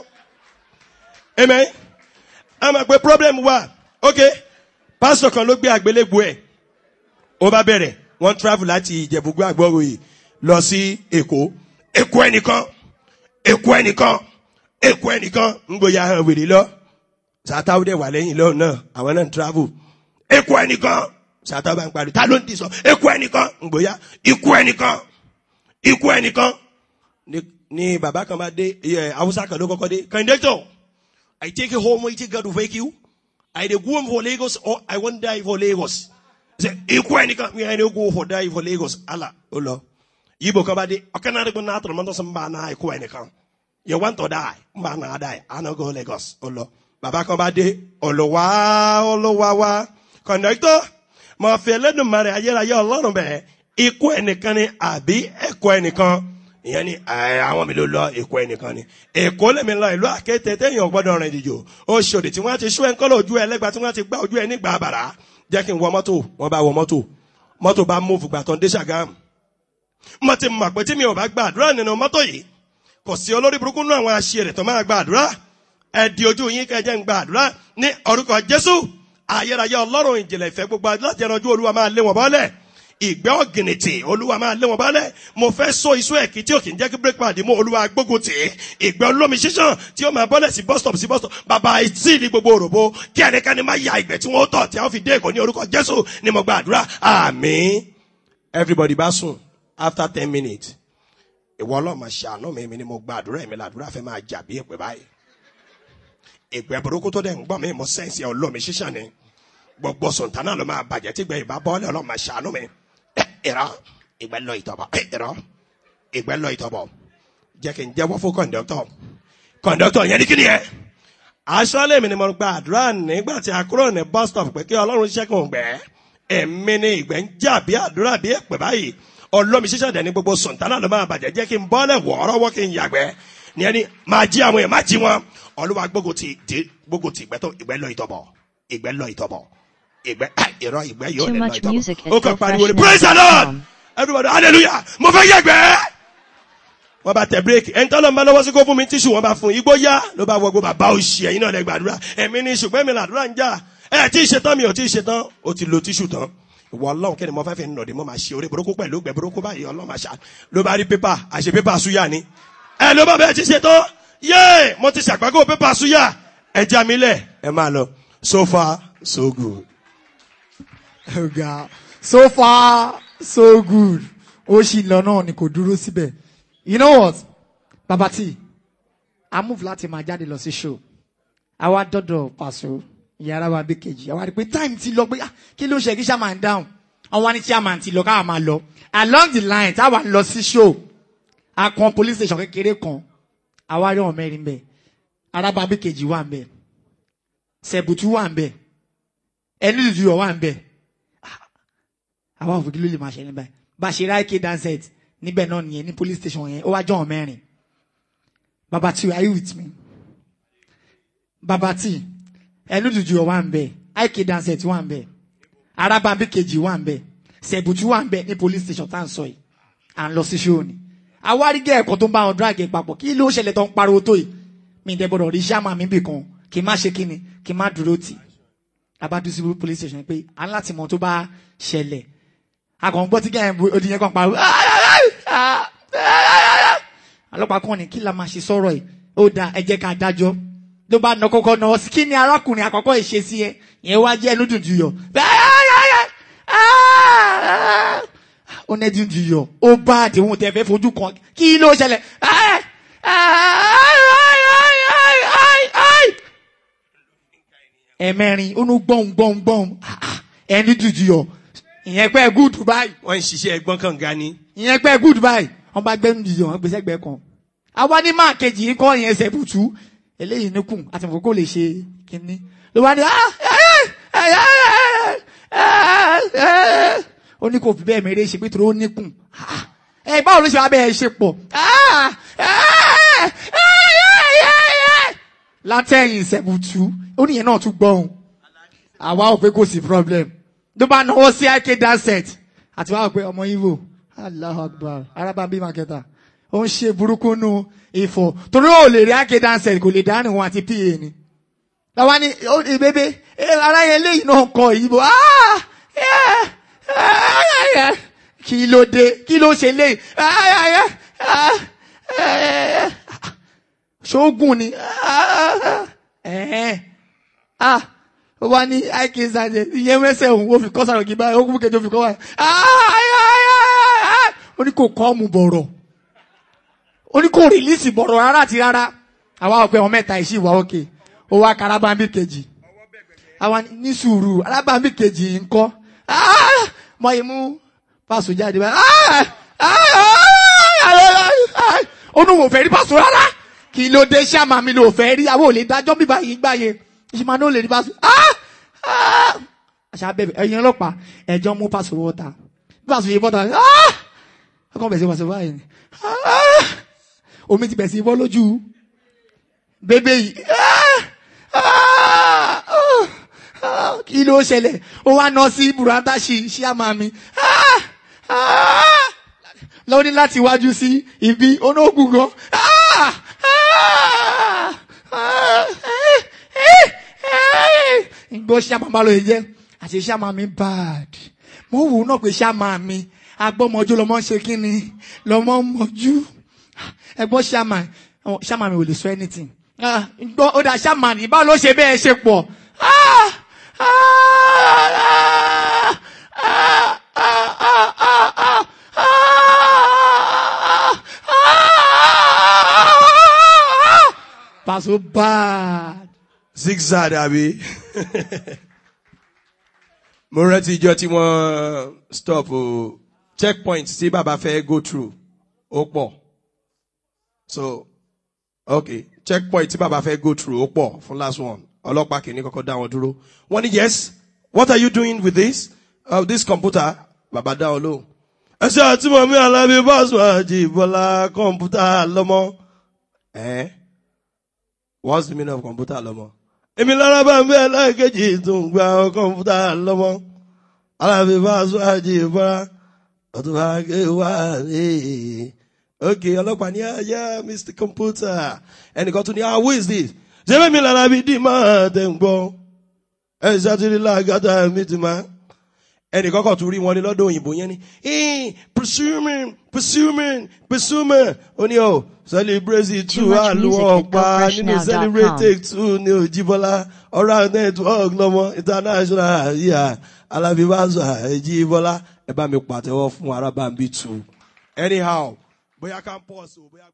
amen a máa pe problem wà ok pásítọ̀ kan ló gbé àgbélébùú ẹ̀ ó bá bẹ̀rẹ̀ wọ́n travel láti ìjẹ̀bùgbé àgbọ̀ròyè lọ sí èkó èkó ẹnìkan èkó ẹnìkan èkó ẹnìkan ń gbòòyà hàn wèrè lọ sàtàwọ́ dẹ̀ wà lẹ́yìn lọ́wọ́ náà àwọn náà ń travel èkó ẹnìkan sàtàwọ́ bá ń parí ta ló ń di sọ èkó ẹnìkan ń gbòòyà ikú ẹnìkan ikú ẹnìkan ni ni bàbá kan bá dé ẹ haúsá kan ló kọ́kọ́ dé kàndétọ̀ I take you home I take you to wake you I dey go home for Lagos or I wan die for Lagos ṣe ikú ẹnìkan mi I dey go for die for Lagos ala ó lọ yibo kan bá dé ọkàn náà dẹ́gbẹ́ náà tọ̀nà mọ́tò sọ mbà náà ikú ẹnìkan you want to die mbà náà die I no go Lagos ó lọ bàbá kan bá dé ọlọ́wà ọlọ́wà wá kọ̀ǹdọ́tọ̀ mọ̀ fi ẹlẹ́dùnmarè ayérayé ọlọ́run bẹ̀ ikú ẹnìkan ni àbí ẹ̀kọ́ ẹnìkan ìyẹn ni ẹ àwọn mi ló lọ èkó ẹnìkan ni èkó lèmi lọ ìlú àkété téèyàn gbọdọ̀ rìn ìdìjò oṣòdì tí wọ́n ti ṣú ẹ ń kọ́lọ̀ ojú ẹ lẹ́gbàá tí wọ́n ti gbá ojú ẹ nígbà àbàrà jẹ́ kí n wọ mọ́tò wọ́n bá wọ mọ́tò mọ́tò bá mú fùgbà tó ń dé ṣàgámù mo ti mọ̀ pé tí mi ò bá gba àdúrà nínú mọ́tò yìí kò sí olórí burúkú nínú àwọn aṣèrè tó máa gba àdúrà ẹ di ojú yín kẹjẹ ń gba àdúrà ní orúkọ jésù ayérayé ọlọ́run ìjìnlẹ̀ ìfẹ́ gbogbo láti ẹranjú olúwa máa lé wọn bọ́lẹ̀ ìgbẹ́ ọ̀gìnìtì olúwa máa lé wọn bọ́lẹ̀ mo fẹ́ so iṣu ẹ̀kí tí ò kì í jẹ́ kí break pad mú olúwa gbógun tì í ìgbẹ́ olómi ṣíṣàn tí ó máa bọ́lẹ̀ sí bus stop sí bus stop bàbá ìtì ní gbogbo òròbó kí ẹnikẹ́ni má ya ìgbẹ́ tí wọ́n tọ̀ tí a fi dé èkó ní orúkọ jésù ni mo gba àdúrà àmín everybody bá sùn after ten minutes ìwọ ọlọ́mọ ṣàánú mi mi ni mo gba àdúrà mi làdúrà fẹ́ máa jà bí èpè báyìí ìgbẹ́ burúkú tó dẹ̀ ń gbọ́ mi mo sẹ́ǹsì olómi ṣíṣàn ni gbogbo sọ̀tánà ló máa bàjẹ́ tí gbẹ ìbá bọ́ọ̀lì ọlọ́mọ ṣàánú mi ìrọ ìgbẹ́ lọ ìtọ̀bọ̀ ìrọ ìgbẹ́ lọ ìtọ̀bọ̀ jẹ́ kí n jẹ́wọ́ fún kọ̀ǹdọ́tọ̀ kọ̀ǹdọ́tọ̀ yẹn ní kí ni yẹn aṣọ́lé mi ni mo gba àdúrà nígbà tí a kúrò ní bus stop pé kí ọlọ́run ṣẹ́kùn gbẹ́ ẹ̀mí ni ìgbẹ́ ń jà bí àdúrà bí èpè báyìí ọlọ́mi ṣíṣàn dẹ̀ ní gbogbo sọ̀tánà ló máa bàjẹ́ jẹ́ kí n bọ́ọ̀lẹ̀ wọ̀ọ́rọ́wọ́ kí n yàgbẹ́ ní ẹni máa jí àwọn èèyàn máa jí wọn olúwa gbógun ti gbógun ti ìgbẹ́ tó ìgbẹ́ lọ ìtọ̀bọ̀ ìgbẹ́ lọ ìtọ̀bọ̀ ìgbẹ́ ìrọ ìgbẹ́ yóò Too lè lọ much ìtọ́bọ̀ music at ó kàn pariwo ni praise the lord gofreshnow.com. everybody hallelujah mo fẹ́ yẹ̀gbẹ́ wọ́n bá tẹ̀ bírèkì ẹni tọ́lọ́ ń bá lọ́wọ́ sí kó fún mi tíṣù wọ́n bá fún igbó yá ló bá wọgbó bàbá òṣì ẹ̀yin náà lẹ gbàdúrà ẹ̀mí ni ṣùgbọ́n mi làdúrà ń jà ẹ̀ tí ì ṣetán mi ò tí ì ṣetán ó ti lo tíṣù tán ìwọ ọlọ́run kẹ́ni mo fẹ́ fi nà dé mo máa ṣe orí burúkú pẹ̀lú gbẹ burúkú báyìí ọlọ́run máa ṣá ló bá rí pépà àṣẹ pépà súyà ni ẹ ló bá bẹ́ẹ̀ ti ṣetán yéè mo ti ṣàgbákò pépà súyà ẹ já mi lẹ̀ ẹ máa lọ so far so good. Oh God. So far, so good. Ó ṣì lọ náà ni kò dúró síbẹ̀. You know what? Bàbá tí, a move láti máa jáde lọ sí show. Àwa dọ́dọ̀ pàṣọ ìyára wa bí kejì. Àwa rí pé time ti lọ pé ah, kí ló ṣe kí chairman down? Àwọn ní chairman ti lọ káwa máa lọ. Along the line táwa ń lọ sí show, a kan police station kékeré kan. àwárí ọ̀hún mẹ́rin bẹ́ẹ̀ arábàbí kejì wà ń bẹ̀ sẹ̀bùtú wà ń bẹ̀ ẹni dùdú ọ̀ wà ń bẹ̀ àwọn òfin kí ló lè máa ṣe ní báyìí bá a ṣe ráìkè danset níbẹ̀ náà nìyẹn ní police station yẹn ó wá jọ ọ̀hún mẹ́rin baba tí are you with me baba tí ẹni dùdú ọ̀ wà ń bẹ̀ ráìkè danset wà ń bẹ̀ arábàbí kejì wà ń bẹ̀ sẹ̀bùtú wà ń bẹ̀ ní police station tá à ń sọ yìí à ń lọ sí ṣóò ni àwárí gẹ́ ẹ̀kọ́ tó ń bá wọn drag ẹ̀ papọ̀ kí ló ṣẹlẹ̀ tó ń pariwo tó yìí mi ì dẹ́gbọ́dọ̀ rí sáàmà mi bì kan kì í má ṣe kíni kì í má dúró tì abadu sí police station pé à ń láti mọ tó bá ṣẹlẹ̀ akọ̀ ń gbọ́ tí gẹ́gẹ́ odi yẹn kan pariwo ọlọ́pàá kan ní kí la máa ṣe sọ̀rọ̀ yìí ó da ẹ jẹ́ ká dájọ́ ló bá nà kọ́kọ́ nà ọ́ sí kí ni arákùnrin àkọ́kọ́ ìṣesí ẹ ìyẹn wá jẹ́ ẹnu dùndùn yọ ó ní ẹdín dùn yọ ó bá àdéhùn tẹ fẹ́ fojú kan kí ló ṣẹlẹ̀ ẹ̀mẹ́rin ó ní gbọ́n gbọ́n gbọ́n ẹni dùdú yọ ìyẹn pẹ́ gúdù báyìí wọ́n ń ṣiṣẹ́ ẹgbọ́n kan ga ni. ìyẹn pẹ́ gúdù báyìí wọ́n bá gbẹ́nu dùdú yọ wọ́n gbèsè gbẹ́ kan àwa ní máa kejì yìí kọ́ ìyẹn ẹsẹ̀ bùtú eléyìí níkùn àti nǹkan kó lè ṣe kínní ló wá ní ó ní kò fi bẹ́ẹ̀ mèrè ṣe pé torí ó níkùn ẹ báwo ló ṣe wá bẹ́ẹ̀ ṣe pọ̀ látẹ̀yìn ìṣẹ̀bùtú ó níyẹn náà tún gbọ́ òun àwa ò pé kò sí problem ló bá náwó sí ike danset àti wàá pé ọmọ ivo Allahu Akbar arábàbí makẹta ó ń ṣe burúkú nu ìfọ̀ torí ó lè rí ike danset kò lè dánù wọn àti pa ni làwa ni ìbébé ara yẹn léyìí náà kọ ìyíbo kí ló dé kí ló ṣe léyìí ṣóògùn ni ó wá ní ike sanje ìyẹn mẹsẹ̀ òun ó fi kọ́ sàrògì báyìí ó kún kejì ó fi kọ́ wáyé ó ní kò kọ́ mu bọ̀rọ̀ ó ní kò rìlíìsì bọ̀rọ̀ rárá àti rárá àwa ọ̀pẹ wọn mẹ́ta ìṣì wà òkè ó wá karabambi kejì àwa ní sùúrù arábàmbi kejì ń kọ́ mọ imú pàṣẹ jáde báyìí ó ní wò fẹ́ rí pàṣẹ rárá kí ló dé ṣáàmà mi ló fẹ́ rí àwọn ò lè dájọ́ bíbá yìí gbá yẹn ìṣìmá náà lè rí pàṣẹ àṣà bẹ̀bẹ̀ ẹ̀yin ọlọ́pàá ẹ̀jọ́ mú pàṣẹ wọ́ta bí pàṣẹ yìí bọ́ta ọkàn bẹ̀ sí pàṣẹ báyìí ni omi ti bẹ̀ sí bọ́ lójú bébé yìí kí ló ṣẹlẹ̀ ó wá ná sí burata ṣì ṣíàmà mi lọ́wọ́ ní láti wájú sí ibi onóògùn gan gbọ́ ṣíàmà bá lọ yẹ jẹ́ àti ṣíàmà mi bad mo wù ú náà pé ṣíàmà mi agbọ́mọjú lọmọ ń ṣe kí ni lọmọ ń mọjú ẹgbọ́n ṣíàmà ṣíàmà mi ò lè sọ anything gbọ́ ó dà ṣíàmà ní báwo ló ṣe bẹ́ẹ̀ ṣe pọ̀ Paso bad. zigzag àbí. mo rántí ìjọ tí wọ́n stop o checkpoint tí bàbá fẹ́ go through ó pọ̀ so okay checkpoint tí bàbá fẹ́ go through ó pọ̀ fún last one ọlọ́pàá kìíní kọ́kọ́ dá wọn dúró wọ́n ní yes what are you doing with this uh, this computer bàbá dá wọn lóhùn. ẹ ṣe àti mọ̀mí alábí bọ́ọ̀sù àjì bọ́lá kọ̀ǹpútà lọ́mọ. Eh? what's the meaning of computer lọ́mọ? èmi lára bá ń bẹ́ẹ̀ láìkejì tó ń gba kọ̀ǹpútà lọ́mọ. alábí bọ́ọ̀sù àjì bọ́lá ọdún bá gé wá ní. okay ọlọ́pàá ní ayé mr computer ẹnìkan tún ní ah who is this? ṣé mi lára bí dì máa tẹ̀ ń gbọ́? ẹ ṣàtìrí lágàtà mi ti máa ẹnì kọ́kọ́ tún rí wọn ní lọ́dọ̀ òyìnbó yẹn ni ee presuming presuming presuming ó ní ọ celebrate Too two much music àlùwọ̀ at pa nínú gofreshnow.com. celebrate take two ní òjìbọ́lá ọ̀rọ̀ network lọ́mọ international yíya alábíbáṣọ àìjíbọ́lá ẹ bá mi pàtẹ́wọ́ fún arábàmbí two anyhow bóyá campus o bóyá.